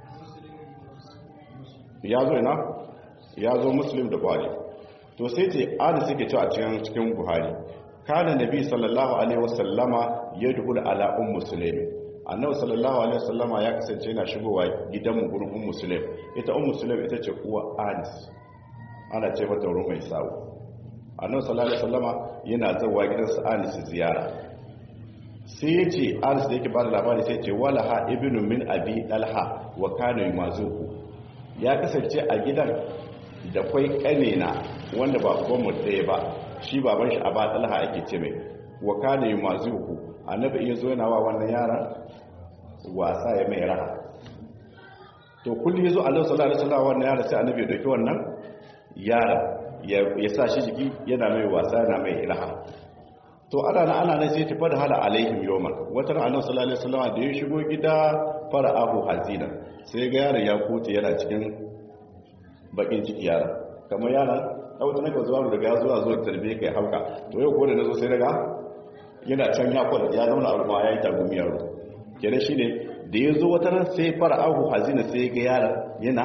ya zo ina ya zo muslim da buhari to sai ce ada suke cewa cikin cikin buhari kana nabi sallallahu alaihi wasallama yadkhul ala ummu sulaim annabi sallallahu alaihi wasallama ya kasance yana shigowa gidan mu gurin ummu sulaim ita ummu sulaim ita ce uwa anis ana ce mata ruwan mai sawo annabi sallallahu alaihi wasallama yana zawa gidansa anis ziyara sai ya ce aris da yake ba da labari sai ce wala ha ibinu min abi dalha wa kana yumazuku ya kasance a gidan da kwai kanena wanda ba ubanmu ɗaya ba shi baban shi aba dalha ake ce mai wa kana yumazuku annabi iya zo yana wa wannan yaran wasa ya mai raha to kullum yazo Allah sallallahu alaihi wasallam wannan yaran sai annabi ya dauki wannan yara ya sa shi jiki yana mai wasa yana mai raha to ana na ana na sai tafi da hala alaihim yawman wata ran annabi sallallahu alaihi wasallam da ya shigo gida fara'ahu hazina sai ga yaron ya kote yana cikin bakin ciki yara kamar yara dauta naka zuwa daga ya zuwa zuwa tarbiyyar kai hauka to yau ko da nazo sai daga yana can ya kwada ya zama al'umma yayi tagumi yaro kenan shine da ya zo wata ran sai fara'ahu hazina sai ga yaron yana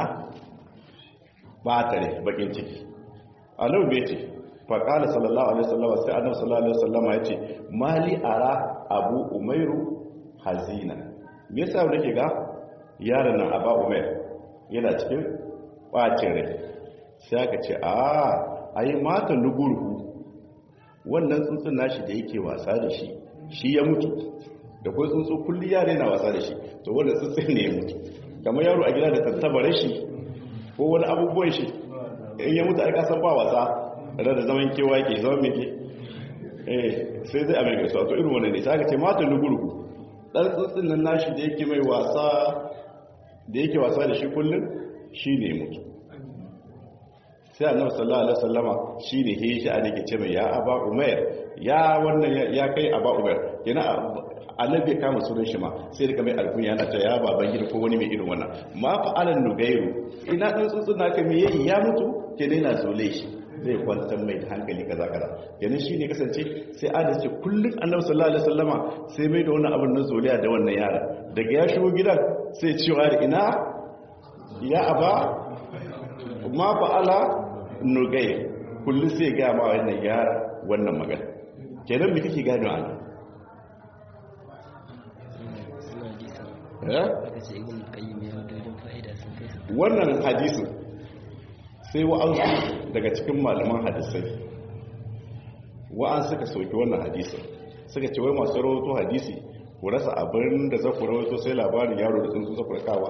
batare bakin ciki annabi bai ce faƙala sallallahu alaihi wasallama sai annabi sallallahu alaihi wasallama ya ce mali ara abu umairu hazina me yasa nake ga yaron nan aba umair yana cikin bacin rai sai aka ce a ai mata lugurhu wannan tsuntsun nashi da yake wasa da shi shi ya mutu da kai tsuntsu kulli yare na wasa da shi to wannan tsuntsun ne ya mutu kamar yaro a gida da tattabare shi ko wani abubuwan shi in ya mutu ai kasan ba wasa da zaman kewa ke zaman mai ke eh sai zai amerika su a to irin wani ne sai aka ce mata lugurgu dan tsuntsun nan nashi da yake mai wasa da yake wasa da shi kullum shi ne mutu sai annabi sallallahu alaihi wasallama shine he shi a dake ce mai ya aba umair ya wannan ya kai aba umair yana annabi ya kama sunan shi ma sai rika mai alkunya yana ta ya baban gida ko wani mai irin wannan ma fa alan nugairu ina dan tsuntsun naka me yayi ya mutu ke dai na zole shi zai kwantar mai da hankali kaza kaza yanin shi ne kasance sai ada ce kullum annabi sallallahu alaihi wasallama sai mai da wannan abin na zoliya da wannan yara daga ya shigo gidan sai cewa da ina ya aba ma fa ala nugai kullum sai ga ma wannan yara wannan magana kenan me kake gano ana wannan hadisin sai wa'ansu daga cikin malaman hadisai wa'an suka sauki wannan hadisin suka ce wai masu rawato hadisi ku rasa abin da za ku rawato sai labarin yaro da tsuntsu zafi rakawa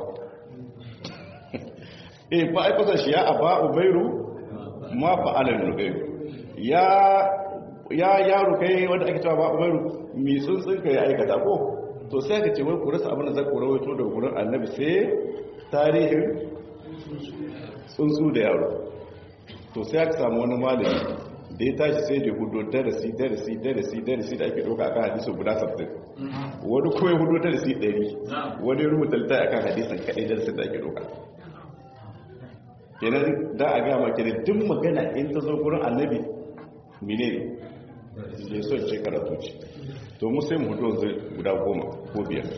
e fa aikata shi ya aba ubairu ma fa'alar nugairu ya ya yaro kai wanda ake cewa ba ubairu mi tsuntsun ka ya aikata ko to sai ka ce wai ku rasa abin da za ku rawato da gurin annabi sai tarihin tsuntsu da yaro to sai aka samu wani malami da ya tashi sai da hudu darasi darasi darasi darasi da ake ɗauka akan hadisun guda sabtin wani kuma ya hudu darasi ɗari wani rubuta littafi akan hadisun kaɗai darasin da ake ɗauka kenan da a gama kenan duk magana in ta zo gurin annabi mine ne ya son ce karatu ce to mu sai mu hudu wanzu guda goma ko biyar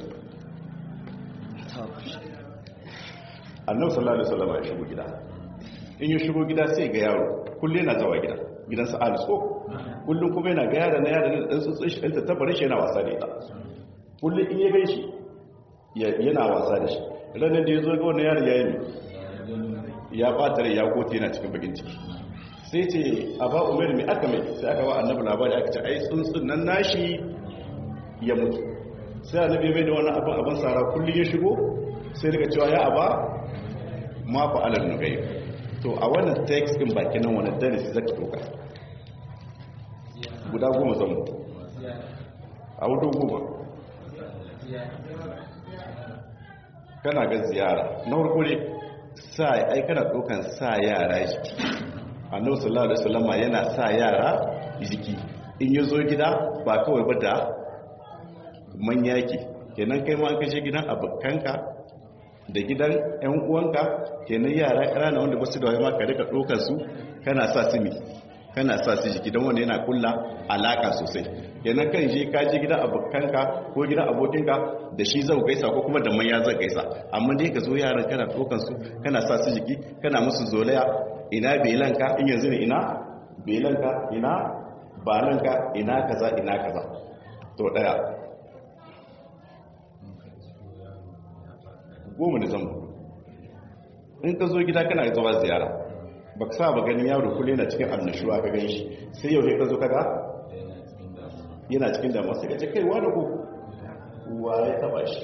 annabi sallallahu alaihi wasallam ya shigo gida in ya shigo gida sai ga yaro kullum yana zawa gida gidansa alis ko kullum kuma yana ga yara na yara da dan tsotsin shi ɗanta tabbarin shi yana wasa da ita kullum in ya gan shi yana wasa da shi ranar da ya zo ga wannan yaron ya yi ya ɓata rai ya kote yana cikin bakin ciki sai ce a ba umar mai aka mai sai aka ba annabi labari aka ce ai tsuntsun nan nashi ya mutu sai annabi mai da wani abin abin sara kullum ya shigo sai daga cewa ya aba ma fa alal nugai to a wannan text din baki nan wannan darasi zaka doka guda goma zan mu a wudu goma kana ga ziyara na farko ne sa ai kana dokan sa yara jiki annabi sallallahu alaihi wasallama yana sa yara jiki in yazo gida ba kawai ba da manya yake kenan kai ma an kashe gidan abokanka da gidan 'yan uwanka kenan yara ƙanana wanda basu da ma ka rika ɗaukar su kana sa su mi kana sa su jiki don wanda yana kulla alaka sosai kenan kan je ka je gidan abokanka ko gidan abokinka da shi zau gaisa ko kuma da manya zai gaisa amma dai ka zo yaran kana ɗaukar su kana sa su jiki kana musu zolaya ina belanka in yanzu ne ina belanka ina balanka ina kaza ina kaza to daya goma da zambo in ka zo gida kana zuwa ziyara ba ka sa ba ganin yaro kulle na cikin annashuwa ka gani shi sai yau ne ka zo kaga yana cikin damuwa sai ka ce kai wani ko wa ya taba shi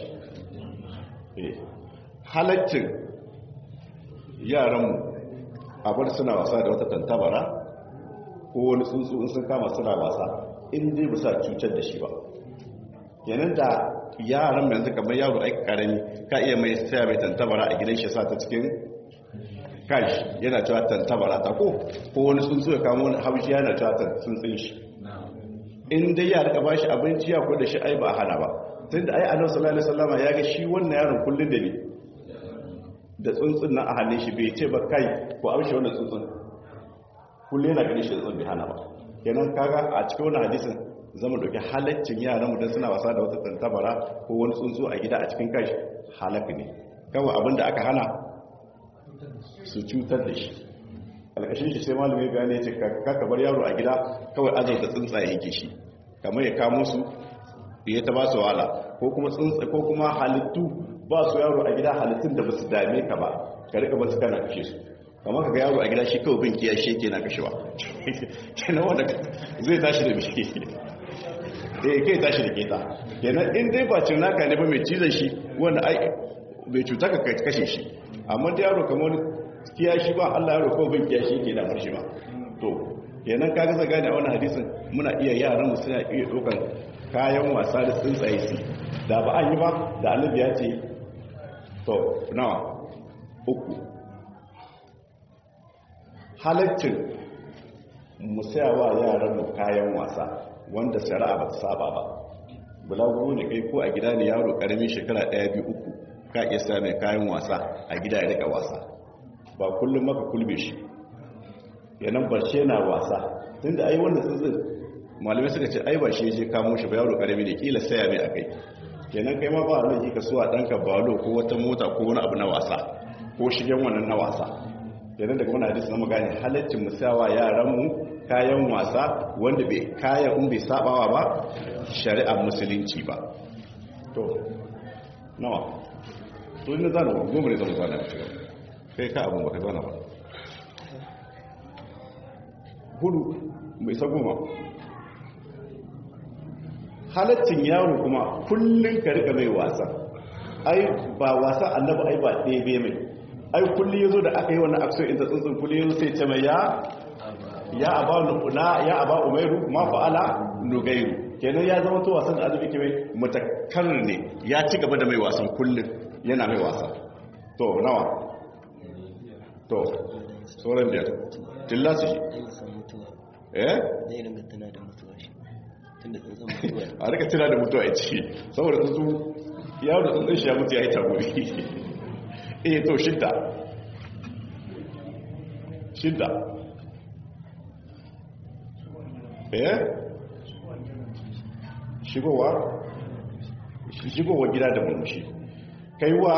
halaccin yaranmu a bar suna wasa da wata tantabara ko wani tsuntsu in sun kama suna wasa in dai ba sa cutar da shi ba yanin da yaran yanzu kamar yaro aiki karami ka iya mai saya mai tantabara a gidan shi sa ta cikin kashi yana cewa tantabara ta ko ko wani tsuntsu ya kama wani haushi yana cewa tsuntsun shi in dai ya rika bashi abinci ya ko da shi ai ba hana ba tunda ai annabi sallallahu alaihi wasallam ya ga shi wannan yaron kullun da ne da tsuntsun nan a hannun shi bai ce ba kai ko amshe wannan tsuntsun kullun yana ganin shi tsuntsun bai hana ba kenan kaga a cikin wannan hadisin zama dauki halaccin yaran mu dan suna wasa da wata tantabara ko wani tsuntsu a gida a cikin kai halaka ne kawai abinda aka hana su cutar da shi alkashin shi sai malamai bayani ce ka bar yaro a gida kawai azauta tsuntsaye yake shi kamar ya kamo su ya ta ba su wala ko kuma tsuntsa ko kuma halittu ba su yaro a gida halittun da ba su dame ka ba ka rika ba su kana kashe su kamar ka ga yaro a gida shi kawai bin kiyashi yake na kashewa kenan wanda zai tashi da bishi eh kai tashi da keta kenan in dai ba cin naka ne ba mai cizon shi wanda ai bai cuta ka kashe shi amma da yaro kamar kiyashi ba Allah yaro kawai bin kiyashi yake da marshi ba to kenan ka ga gane a wannan hadisin muna iya yaran mu suna iya dokan kayan wasa da tsuntsaye su da ba an yi ba da annabi ya ce to nawa uku halaccin mu sayawa yaran mu kayan wasa wanda shari'a ba ta saba ba bulaguro ne kai ko a gida ne yaro karamin shekara ɗaya biyu uku ka iya sa mai kayan wasa a gida ya rika wasa ba kullum maka kulbe shi yanan barshe na wasa tunda ai wanda tsuntsun malamai suka ce ai ba shi je kamo shi ba yaro karami ne kila saya mai akai kenan kai ma ba Allah ka so a danka balo ko wata mota ko wani abu na wasa ko shigen wannan na wasa kenan daga wannan hadisi na magana halaccin musawa yaran mu kayan wasa wanda bai kayan in bai sabawa ba shari'ar musulunci ba to nawa to ina zana goma ne zama zana kai ka abun baka zana ba hudu mai sa goma halaccin yaro kuma kullum ka rika mai wasa ai ba wasa annabi ai ba ɗebe mai ai kullum yazo da aka yi wannan action inda tsuntsun kullum yazo sai ce mai ya ya aba nuna ya aba umairu ma fa'ala nugairu kenan ya zama to wasan da annabi ke mai mutakar ne ya ci gaba da mai wasan kullum yana mai wasa to nawa to sauran biyar tilla su shi eh zai ringa tana da mutuwa shi tunda tsuntsun mutuwa a rika tana da mutuwa a ciki saboda tsuntsu yawon da tsuntsun shi ya mutu ya yi tagori eh to shidda shidda eh shigowa shigowa gida da murmushi kaiwa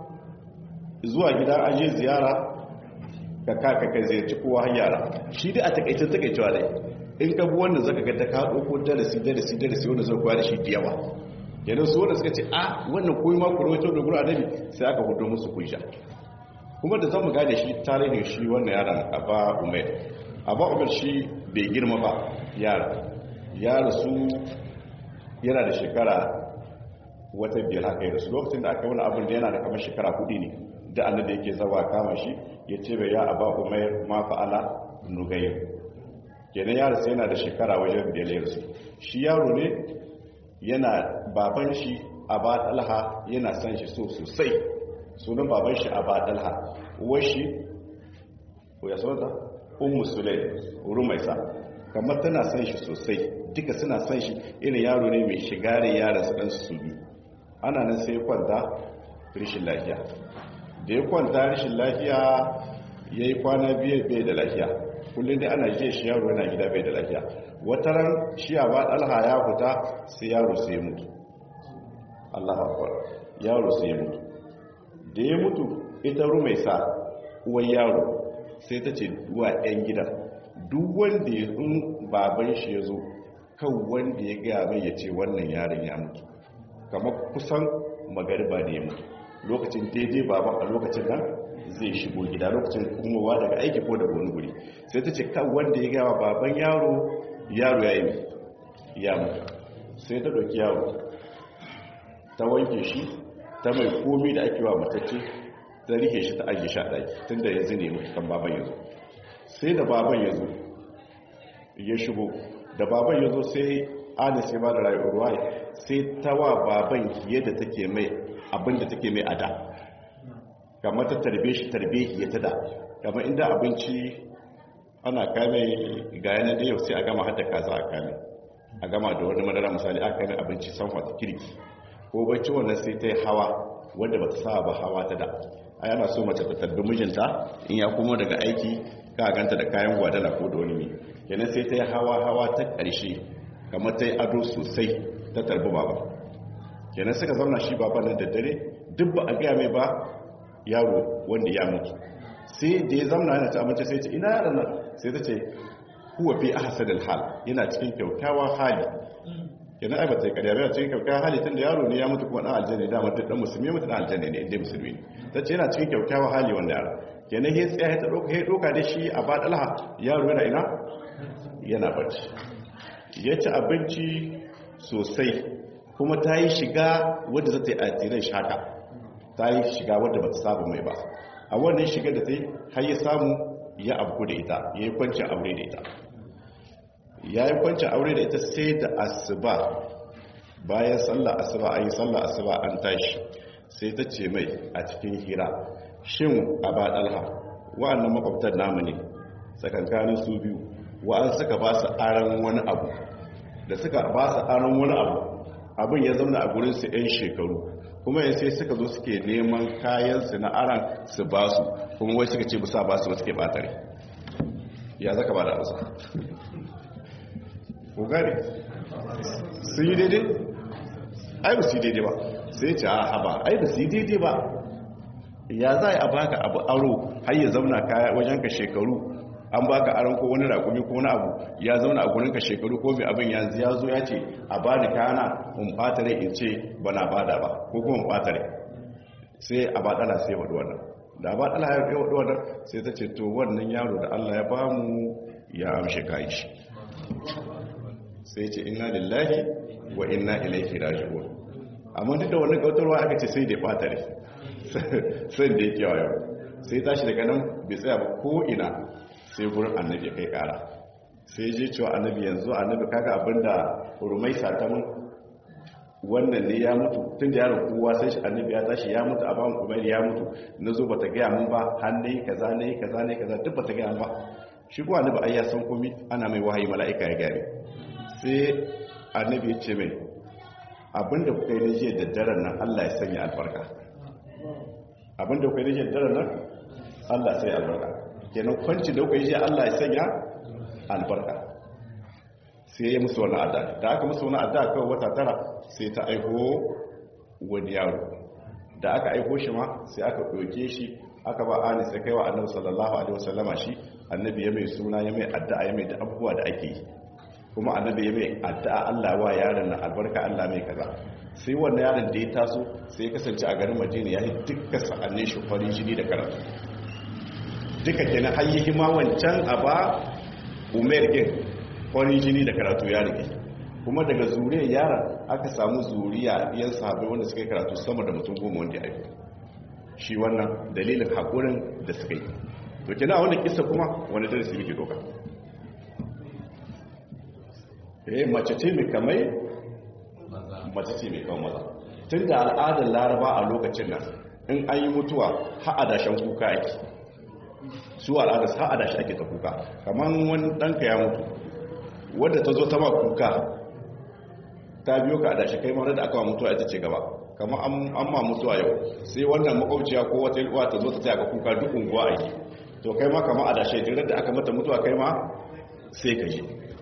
zuwa gida an je ziyara ka kaka kai ziyarci kowa har yara shi dai a takaicin takaicewa dai in ka bi wannan zaka ga ta kaɗo ko darasi darasi darasi wanda zai koya da shi da yawa yanzu su wanda suka ce a wannan koyi ma ku rawaito da gura adabi sai aka hudo musu kunsha kuma da zamu gane shi tarihin shi wannan yaron aba umair aba umair shi bai girma ba yara yara su yana da shekara wata biyar haka da su lokacin da aka wani abin da yana da kamar shekara hudu ne da annabi yake zawa kama shi ya ce bai ya aba umair ma fa'ala nugayr kenan yaro sai yana da shekara wajen biyar ya rasu shi yaro ne yana baban shi aba talha yana son shi so sosai sunan baban shi aba talha uwar shi ko ya sauta ummu sulay rumaisa kamar tana son shi sosai duka suna son shi irin yaro ne mai shiga da yaran su dan su biyu ana nan sai kwanta rishin lafiya da ya kwanta rishin lafiya yayi kwana biyu bai da lafiya kullum dai ana jiya shi yaro yana gida bai da lafiya wata ran shi a ba ɗalha ya fita sai yaro sai mutu Allah akwai yaro sai mutu da ya mutu ita rumai sa uwan yaro sai ta ce wa ɗan gidan duk wanda ya in baban shi ya zo kan wanda ya gaya mai ya ce wannan yaron ya mutu kamar kusan magariba da ya mutu lokacin daidai baban a lokacin nan zai shigo gida lokacin kumowa daga aiki ko daga wani guri sai ta ce kan wanda ya gawa baban yaro yaro ya yi ya mutu sai ta ɗauki yaro ta wanke shi ta mai komi da ake wa matacce ta rike shi ta ajiye sha ɗaki tun da yanzu ne mutu kan baban ya zo sai da baban ya zo ya shigo da baban ya zo sai anis ya ba da rayuwa sai ta wa baban yadda take mai abinda take mai ada kamar ta tarbe shi tarbe ya tada kamar inda abinci ana kame ga yanar da yau sai a gama hada kaza a kame a gama da wani madara misali aka kame abinci sanwa ta kirki ko bacci wannan sai ta yi hawa wadda ba ta sa ba hawa ta da a yana so mace ta tarbi mijinta in ya kuma daga aiki ka ganta da kayan gwadana ko da wani kenan sai ta yi hawa hawa ta ƙarshe kamar ta yi ado sosai ta tarbi baba kenan suka zauna shi baba nan da dare duk ba a gaya mai ba yaro wanda ya mutu sai da ya zamna yana ci abinci sai ce ina yaran nan sai ta ce huwa fi ahsanil hal yana cikin kyaukyawan hali yana ai ba ta kariya ba cikin kyaukyawan hali tunda yaro ne ya mutu kuma dan aljanna da mutu dan musulmi mutu dan aljanna ne inda musulmi ne tace yana cikin kyaukyawan hali wanda yaro kenan he tsaya ta doka he doka da shi a ba dalha yaro yana ina yana bacci ya ci abinci sosai kuma ta yi shiga wadda za ta yi atiran shaka ta yi shiga wadda ba ta saba mai ba a wannan shiga da ta yi har ya samu ya abu da ita ya yi kwancin aure da ita ya yi kwancin aure da ita sai da asuba bayan sallah asuba an yi sallah asuba an tashi sai ta ce mai a cikin hira shin a ba ɗalha wa'annan makwabtar namu ne tsakankanin su biyu wa'an suka ba su aron wani abu da suka ba su aron wani abu abin ya zauna a gurin su 'yan shekaru kuma yin sai suka zo suke neman kayansu na aran su ba su kuma wai suka ce bisa ba su ba suke batare ya zaka ba da amsa ko gane sun yi daidai ai ba su yi daidai ba sai ce a haba ai ba su yi daidai ba ya za a baka abu aro har ya zauna wajen ka shekaru an baka aron ko wani rakumi ko wani abu ya zauna a gurin ka shekaru ko mai abin yanzu ya zo ya ce a ba ni kayana in ɓata rai in ce ba na bada ba ko kuma in ɓata rai sai a baɗala sai waɗu wannan da a baɗala ya yi waɗu wannan sai ta ce to wannan yaro da allah ya bamu ya amshe kayi shi sai ce inna lillahi wa inna ilaihi raji'un amma duk da wannan kautarwa aka ce sai da ɓata rai sai da ya kewayo sai tashi daga nan bai tsaya ba ko ina sai gurin annabi kai kara sai je cewa annabi yanzu annabi kaga abinda rumai satamun wannan ne ya mutu tun da yaron kowa sai shi annabi ya tashi ya mutu a bamu umar ya mutu na zo bata gaya mun ba har ne kaza ne kaza ne kaza duk bata gaya mun ba shi ko annabi ai ya san komai ana mai wahayi mala'ika ya gare sai annabi ya ce mai abinda kuka yi na jiya da daren nan Allah ya sanya albarka abinda kuka yi na jiya da daren nan Allah sai albarka kenan kwanci da kuka yi jiya Allah ya sanya albarka sai ya musu wani adda da aka musu wani adda kawai wata tara sai ta aiko wani yaro da aka aiko shi ma sai aka ɗauke shi aka ba ani sai kai wa annabi sallallahu alaihi wasallama shi annabi ya mai suna ya mai addu'a ya mai da abubuwa da ake yi kuma annabi ya mai addu'a Allah wa yaron na albarka Allah mai kaza sai wannan yaron da ya taso sai ya kasance a garin Madina ya yi dukkan sa'annin shi farin jini da karatu duka kenan har yi ma wancan a ba Umar din farin jini da karatu ya rike kuma daga zuriyar yaron aka samu zuriya yan sahabbai wanda suka yi karatu sama da mutum goma wanda ya aiki shi wannan dalilin haƙurin da suka yi to kina wannan kissa kuma wani darasi yake doka eh mace ce mai kamai mace ce mai kawo maza tun da al'adar laraba a lokacin nan in an yi mutuwa ha'adashen kuka ake su al'adar ha'adashi ake ta kuka kamar wani ɗanka ya mutu wadda ta zo ta ma kuka ta biyo ka adashi kai mara da aka wa mutuwa ita ce gaba kamar an ma mutuwa yau sai wannan makwauciya ko wata ilwa ta zo ta taya ka kuka duk unguwa ake to kai ma kama adashi jirar da aka mata mutuwa kai ma sai ka je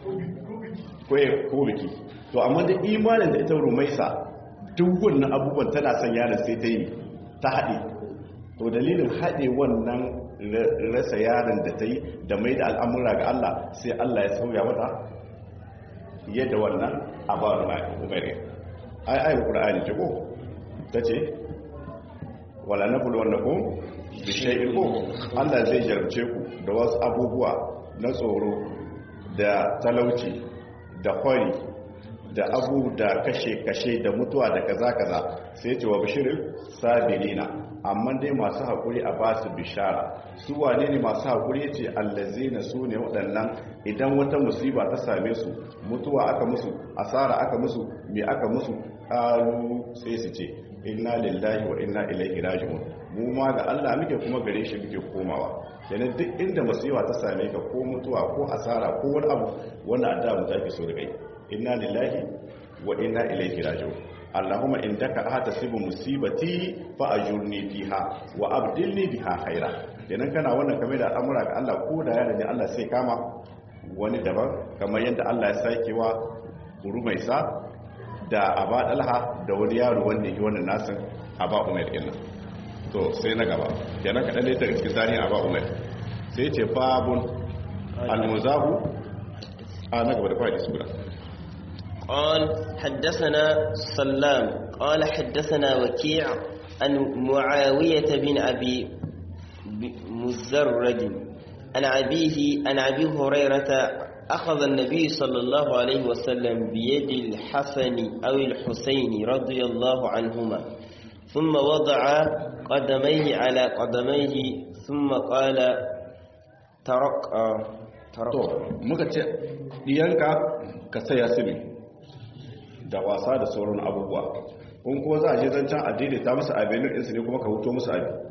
ko biki to amma da imanin da ita rumaisa duk wannan abubuwan tana son yaron sai ta yi ta haɗe to dalilin haɗe wannan rasa yaron da ta yi da mai da al'amura ga Allah sai Allah ya sauya mata yadda wannan abaru na umari ai ai qur'ani ce ko tace wala nabul wannakum bi shay'in ko Allah zai jarabce ku da wasu abubuwa na tsoro da talauci da kwari da abu da kashe-kashe da mutuwa da kaza-kaza sai ce wa bishirin sabirina amma dai masu haƙuri a ba su bishara su wane ne masu haƙuri ce allazi na su ne waɗannan idan wata musiba ta same su mutuwa aka musu asara aka musu mai aka musu ƙalu sai su ce inna lillahi wa inna ilaihi raji'un mu ma ga Allah muke kuma gare shi muke komawa yana duk inda musiba ta same ka ko mutuwa ko asara ko wani abu wanda adda mu take so da kai inna lillahi wa inna ilaihi raji'un allahumma indaka ahtasibu musibati fa ajurni fiha wa abdilni biha khaira kenan kana wannan kamar da al'amura ga Allah ko da yana ne Allah sai kama wani daban kamar yadda Allah ya sake wa rumaisa da aba dalha da wani yaro wanda yake wannan nasin aba umar kenan to sai na gaba kenan kadan ne daga cikin tarihin aba umar sai ce babun al-muzahu a na gaba da fara isura قال حدثنا سلام قال حدثنا وكيع عن معاوية بن أبي مزرد عن أبيه عن أبي هريرة أخذ النبي صلى الله عليه وسلم بيد الحسن أو الحسين رضي الله عنهما ثم وضع قدميه على قدميه ثم قال ترك ترك muka ce diyanka ka saya sibi da wasa da sauran abubuwa in ko za a je zancen addini ta musu abinin insu ne kuma ka huto musu abi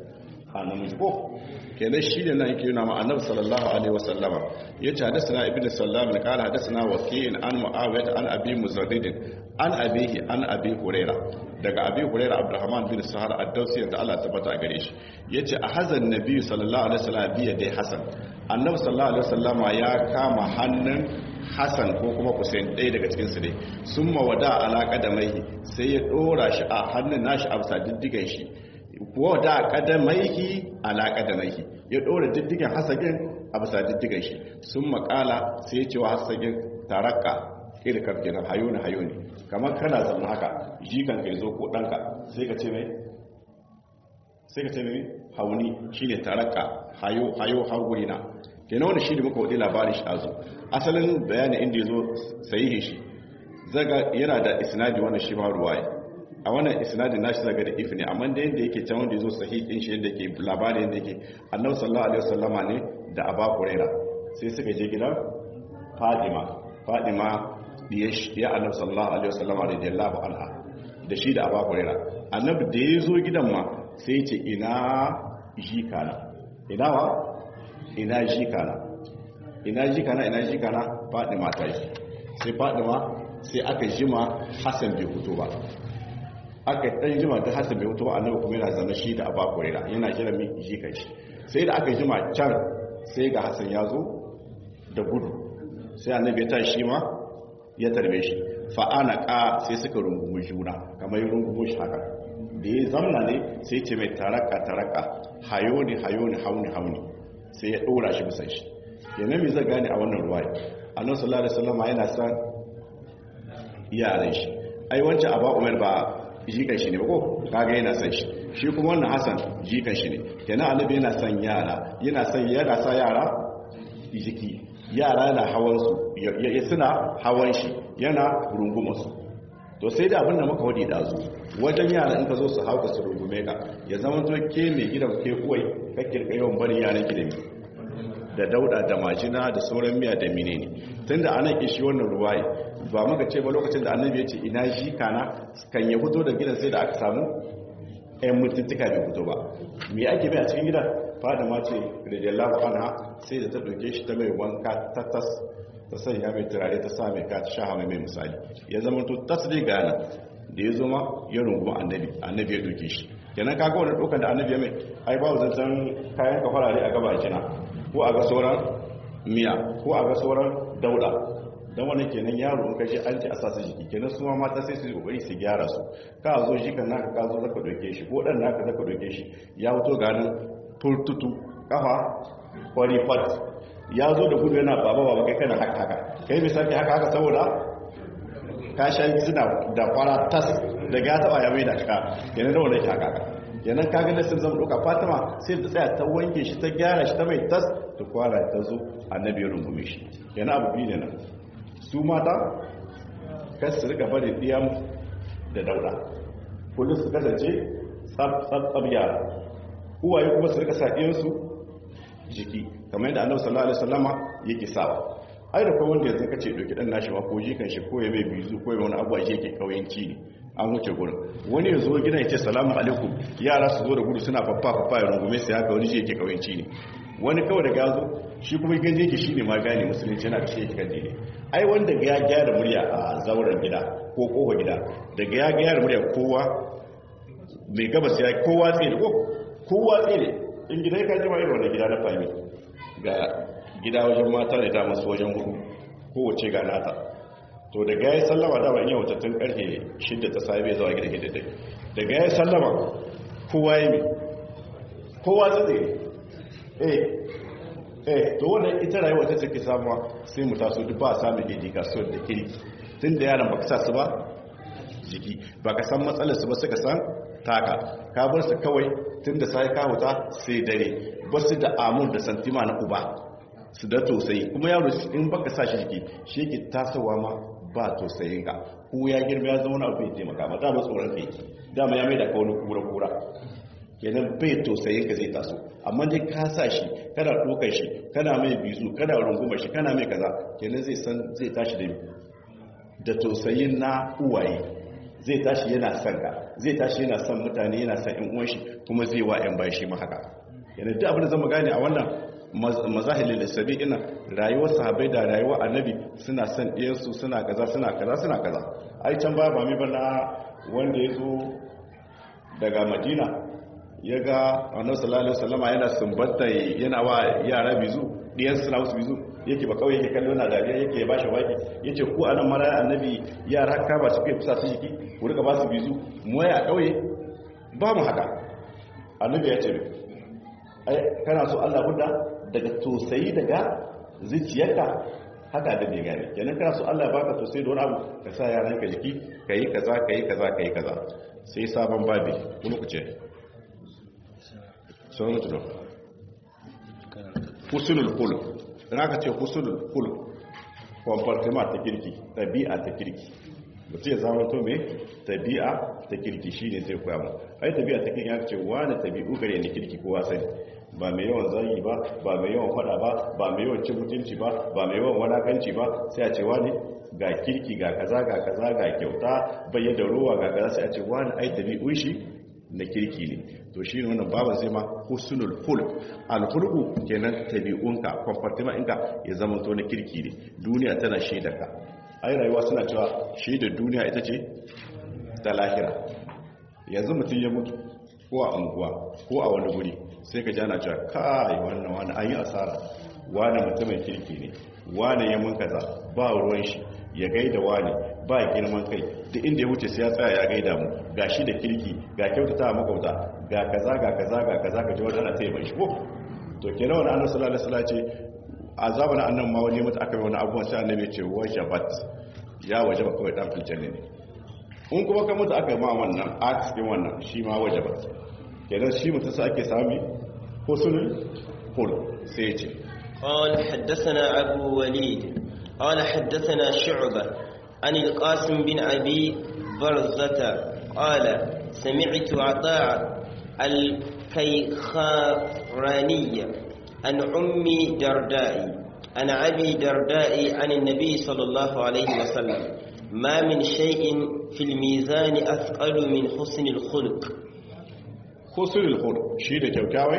a namiji ko kenan shi ne nan yake yana ma annabi sallallahu alaihi wasallama yace hadathana ibnu sallam ne kala hadathana waqi'in an muawiyah an abi muzaddid an abihi an abi huraira daga abi huraira abdurrahman bin sahar ad-dawsi da Allah tabbata gare shi yace a hazan nabi sallallahu alaihi wasallam biya dai hasan annabi sallallahu alaihi wasallama ya kama hannun hasan ko kuma Hussein ɗaya daga cikin su ne sun mawada alaka da mai sai ya dora shi a hannun nashi a bisa diddigan shi wada kadamaihi ala kadamaihi ya dora diddigan hasagin a bisa diddigan shi sun makala sai ya ce wa hasagin tarakka irkar kenan hayo ne hayo ne kamar kana zama haka jikan ka zo ko danka sai ka ce mai sai ka ce mai hauni shine tarakka hayo hayo hauri na kenan wannan shi da muka wadi labarin shi azu asalin bayanin inda yazo sahihi shi zaga yana da isnadi wannan shi ma ruwaya a wannan isnadin nashi zaga da if ne amma da yanda yake can wanda yazo sahihin shi yanda yake labarin yanda yake annabi sallallahu alaihi wasallama ne da aba huraira sai suka je gidan fadima fadima ya annabi sallallahu alaihi wasallama radiyallahu anha da shi da aba huraira annabi da yazo gidan ma sai ya ce ina jikana ina wa ina jikana ina jikana ina jikana fadima ta yi sai fadima sai aka jima hasan bai fito ba aka dan jima ta hasan bai fito ba annabi kuma yana zama shi da aba huraira yana kira mi jikan shi sai da aka jima can sai ga hasan ya zo da gudu sai annabi ya tashi shi ma ya tarbe shi fa'ana ka sai suka rungumi juna kamar rungumu shi haka da ya zamna ne sai ce mai taraka taraka hayo ne hayo ne hauni hauni sai ya ɗora shi bisa shi yana mai zai gane a wannan ruwa annan sallallahu alaihi wasallam yana san yaran shi ai wancan aba umar ba jikan shi ne ba ko kaga yana san shi shi kuma wannan hasan jikan shi ne kenan annabi yana san yara yana san yana sa yara jiki yara na hawan su ya suna hawan shi yana rungumar su to sai da abin da muka wadi da su wajen yara in ka zo su hauka su rungume ka ya zama to ke mai gidan ke kuwai ka kirka yawan barin yaran ki da mi da dauda da majina da sauran miya da mine ne tun da ana kishi wannan ruwaye ba muka ce ba lokacin da annabi ya ce ina shi kana kan ya fito da gidan sai da aka samu ɗayan mutuntuka bai fito ba me ake bai a cikin gidan fada ma ce radiyallahu anha sai da ta ɗauke shi ta mai wanka ta tas ta sanya mai turare ta sa mai kata sha mai misali ya zama to tasiri gana da ya zoma ya runguma annabi annabi ya doke shi kenan kaga wani dokan da annabi ya mai ai ba zancen kayan kafarare a gaba kina ko a ga sauran miya ko a ga sauran dauda don wani kenan yaro in kashi an ce a sasa jiki kenan su ma mata sai su yi kokari su gyara su ka zo shi kan naka ka zo zaka doke shi ko dan naka zaka doke shi ya fito ganin turtutu kafa kwari fat ya zo da gudu yana baba baba kai kana haka haka kai misali haka haka saboda ka sha suna da kwara tas da ga taba ya mai da ka kenan da wannan haka haka kenan ka ga nasin zama doka fatima sai ta tsaya ta wanke shi ta gyara shi ta mai tas ta kwara ta zo annabi ya rungume shi kenan abu biyu ne nan su mata kas su rika bari diyam da dauda kullum su kasance tsab tsab tsab yara uwaye kuma su rika sa su jiki kamar yadda annabi sallallahu alaihi wasallama yake sawa ai da kai wanda yanzu kace doki dan nashi ma ko jikan shi ko ya mai bizu ko ya wani abu a yake kauyanci ne an wuce gurin wani ya zo gidan ya ce salamu alaikum yara su zo da gudu suna faffa faffa ya rungume sai haka wani shi yake kauyanci ne wani kawai daga yazo shi kuma ganje yake shine ma gane musulunci yana da shi yake kande ne ai wanda ya gyara murya a zauren gida ko kofa gida daga ya gyara murya kowa mai gabas ya kowa tsere ko kowa tsere in gida ya kaji ma irin wannan gida na fami ga gida wajen mata da ta masu wajen hudu kowace ga nata to daga ya yi sallama dama in yau tattun karfe shidda ta sabi zuwa gida gida dai daga ya yi sallama kowa yi mai kowa tsaye eh eh to wannan ita rayuwa ta take samuwa sai mu taso duk ba a samun education da kiri tun da yaran baka sa su ba jiki baka san matsalar su ba suka san taka ka bar su kawai tun da sai ka huta sai dare ba su da amur da santima na uba su da tausayi kuma yaro in baka sa shi jiki shi yake tasowa ma ba tausayin ka ko ya girma ya zama abu ya taimaka ma dama tsoron kai dama ya mai da kawo kura kura kenan bai tausayin ka zai taso amma dai ka sa shi kana dokar shi kana mai bizu kana rungumar shi kana mai kaza kenan zai san zai tashi da da tausayin na uwaye zai tashi yana son ka zai tashi yana son mutane yana son yan uwan shi kuma zai wa yan bayan shi ma haka yana duk abin da zama gane a wannan mazahilin lissabi ina rayuwar sahabai da rayuwar annabi suna son ɗiyansu suna kaza suna kaza suna kaza ai can ba ba mai bana wanda ya zo daga madina ya ga annabi sallallahu alaihi wasallama yana sumbanta yana wa yara bizu ɗiyan suna wasu bizu yake ba kawai yake kallo na dariya yake ya bashi waki yace ku anan mara annabi yara ka ba su kai kusa su jiki ku rika ba su bizu mu ya kauye ba mu haka annabi ya ce ai kana so Allah hudda daga tosayi daga zuciyarka haka da bai gane kenan kana so Allah ya baka tosayi da wani abu ka sa yaran ka jiki kai kaza kai kaza kai kaza sai sabon babi kuma ku ce sauran mutu husnul khuluq dan aka ce husnul khuluq comportement ta kirki tabi'a ta kirki mutum ya zama to me tabi'a ta kirki shine zai koya mu ai tabi'a ta kirki aka ce wani tabi'u gare ni kirki kowa sani ba mai yawan zagi ba ba mai yawan fada ba ba mai yawan cin mutunci ba ba mai yawan walakanci ba sai a ce wani ga kirki ga kaza ga kaza ga kyauta bayyana ruwa ga kaza sai a ce wani ai tabi'un shi na kirki ne to shi ne wannan baban zai ma husnul hulk alhulku kenan tabi'unka comportement ɗinka ya zama to na kirki ne duniya tana shaida ka ai rayuwa suna cewa shaida duniya ita ce ta lahira yanzu mutum ya mutu ko a unguwa ko a wani guri sai ka jana cewa kai wannan wani an yi asara wani mutumin kirki ne wani ya mun kaza ba ruwan shi ya gaida wani ba girman kai duk inda ya wuce sai ya tsaya ya gaida mu ga shi da kirki ga kyautata a makauta ga kaza ga kaza ga kaza ka ji wani ana taya mai shi ko to kenan wani annabi sallallahu alaihi wasallam ce a zamanin annan ma wani mutu aka yi wani abubuwan sai annabi ce wajabat ya wajaba kawai dan filjanne ne in kuma ka mutu aka yi ma wannan a cikin wannan shi ma wajabat kenan shi mutu sai ake sami husnul khuluq sai ya ce قال حدثنا أبو وليد قال حدثنا شعبة عن القاسم بن أبي برزة قال سمعت عطاء الكيخاراني عن أم درداء عن أبي درداء عن النبي صلى الله عليه وسلم ما من شيء في الميزان أثقل من حسن الخلق حسن الخلق شيء كوكاوي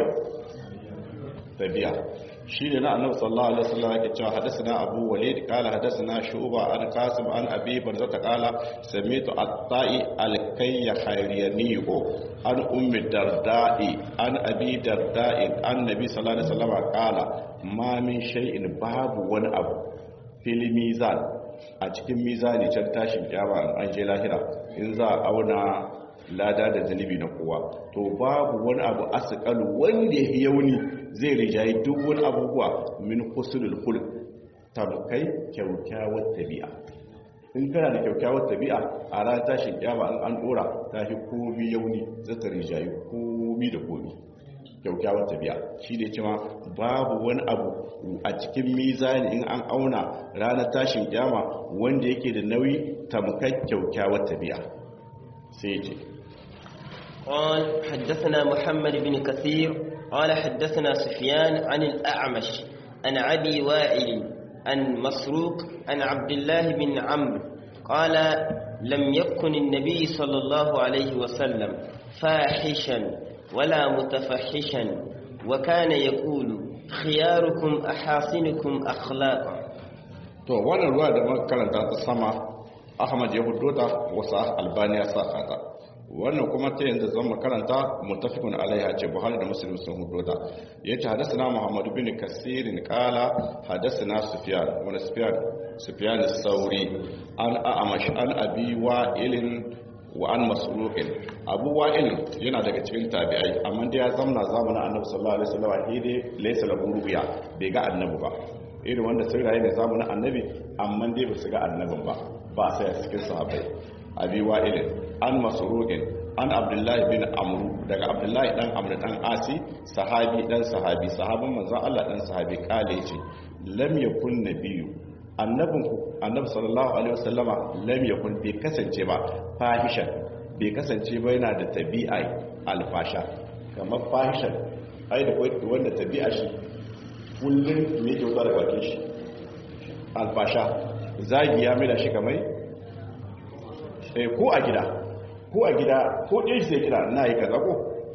تبيع shi ne na annabi sallallahu alaihi wasallam yake cewa hadathana abu walid qala hadathana shuba an qasim an abi barzata qala samitu at-ta'i al-kayya khayriyani an ummi darda'i an abi darda'i an nabi sallallahu alaihi wasallam qala ma min shay'in babu wani abu fil mizan a cikin mizani can tashin kiyama an je lahira in za a auna lada da zunubi na kowa to babu wani abu asqalu wanda ya yauni zai rijayi duk wani abubuwa min husnul khuluq tamkai kyaukyawar tabi'a in kana da kyaukyawar tabi'a a ran tashin kiyama an an dora ta fi komi yauni zata rijayi komi da komi kyaukyawar tabi'a shi ne cewa babu wani abu a cikin mizani in an auna ranar tashin kiyama wanda yake da nauyi tamkai kyaukyawar tabi'a sai ce قال حدثنا محمد بن كثير قال حدثنا سفيان عن الأعمش عن أبي وائل عن مسروق عن عبد الله بن عمرو قال لم يكن النبي صلى الله عليه وسلم فاحشا ولا متفحشا وكان يقول خياركم أحاسنكم أخلاقا to wannan ruwa da muka karanta ta sama Ahmad ya hudo ta wasu Albani ya saka ta wannan kuma ta yanzu zan makaranta mutafikun alaiha ce buhari da muslim sun hudo ta ya ce hadasana muhammadu bin kasirin kala hadasana sufiyan wani sufiyan sufiyan sauri an a'amash an abi wa'ilin wa an masruqin abu wa'il yana daga cikin tabi'ai amma da ya zamna zamanin annabi sallallahu alaihi wasallam hede laysa lahu ru'ya bai ga annabi ba irin wanda sun rayu ne zamanin annabi amma dai ba su ga annabin ba ba sai a cikin sahabbai abi wa'ilin an masruqin an abdullahi bin amru daga abdullahi dan amru dan asi sahabi dan sahabi sahabin manzon Allah dan sahabi kale yace lam yakun nabiyyu annabin annabi sallallahu alaihi wasallama lam yakun bai kasance ba fahishan bai kasance ba yana da tabi'a alfasha kamar fahishan ai da wanda tabi'a shi kullun me yake wuta daga bakin shi alfasha zagi ya mai da shi kamar eh ko a gida ko a gida ko ɗin shi sai kira na yi kaza ko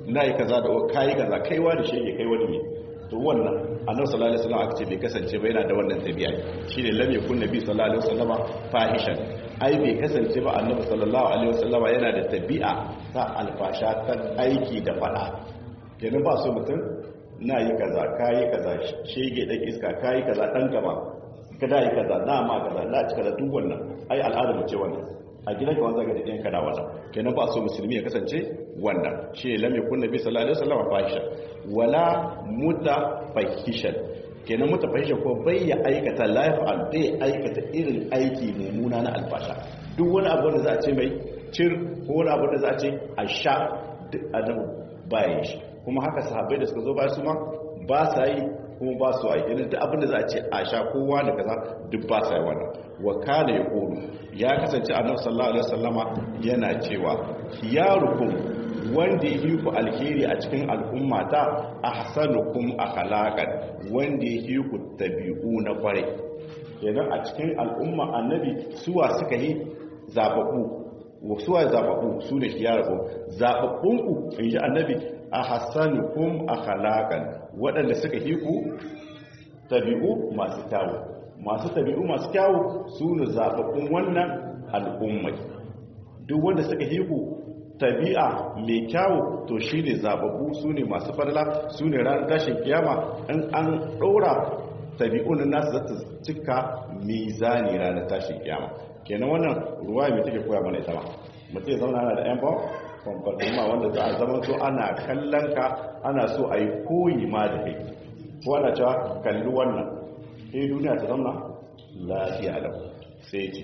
na yi kaza da kayi kaza kaiwa da shege kai wani ne to wannan annabi sallallahu alaihi wasallam aka ce bai kasance ba yana da wannan tabi'a shine lam yakun nabi sallallahu alaihi wasallama fahishan ai bai kasance ba annabi sallallahu alaihi wasallama yana da tabi'a ta alfasha ta aiki da fada kenan ba so mutum na yi kaza kayi kaza shege dan iska kayi kaza dan gaba kada yi kaza na ma kaza na cika da duk wannan ai al'ada mu ce wannan a gidan ka wanda ga da ɗayan kada wannan kenan ba so musulmi ya kasance wannan shi lam yakun nabi sallallahu alaihi wasallam fahisha wala mutafahishan kenan mutafahishan ko bai ya aikata life al bai aikata irin aiki mummuna na alfasha duk wani abu da za a ce mai cir ko wani abu da za a ce a sha duk adabu bayan shi kuma haka sahabbai da suka zo bayan su ma ba sa yi kuma ba su aiki ne duk abin da za a ce a sha kowa da kaza duk ba sa yi wannan wa kana ya kodu ya kasance annabi sallallahu alaihi wasallama yana cewa khiyarukum wanda yi ku alheri a cikin al'umma ta ahsanukum akhlaqan wanda yi ku tabi'u na kware idan a cikin al'umma annabi suwa suka yi zababu suwa zababu su ne khiyarukum zababbunku inji annabi ahsanukum akhlaqan waɗanda suka yi ku tabi'u masu kyawu masu tabi'u masu kyawu su ne zaɓaɓɓun wannan al'ummai duk wanda suka yi ku tabi'a mai kyawu to shi ne zaɓaɓɓu su ne masu farla su ne ranar tashin kiyama in an ɗora tabi'un nasu zata cika mizani ranar tashin kiyama kenan wannan ruwa mai take koya mana ita ma mutum ya zauna da yan bawa kwamfartuma wanda za a zama so ana kallon ka ana so a yi koyi ma da kai ko ana cewa kalli wannan sai duniya ta zama lafiya da sai ce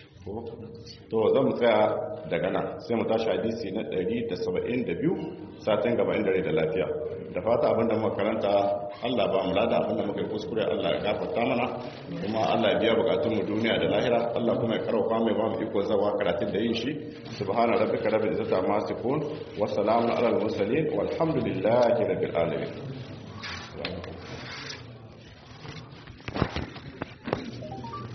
to zan mu tsaya daga nan sai mu tashi hadisi na 172 satin gaba inda rai da lafiya da fata abinda muka karanta Allah ba mu lada abinda muka yi kuskure Allah ya gafarta mana kuma Allah ya biya bukatun mu duniya da lahira Allah kuma ya karauka mai ba mu iko zawa karatun da yin shi subhana rabbika rabbil izzati amma yasifun wa salamun alal mursalin walhamdulillahi rabbil alamin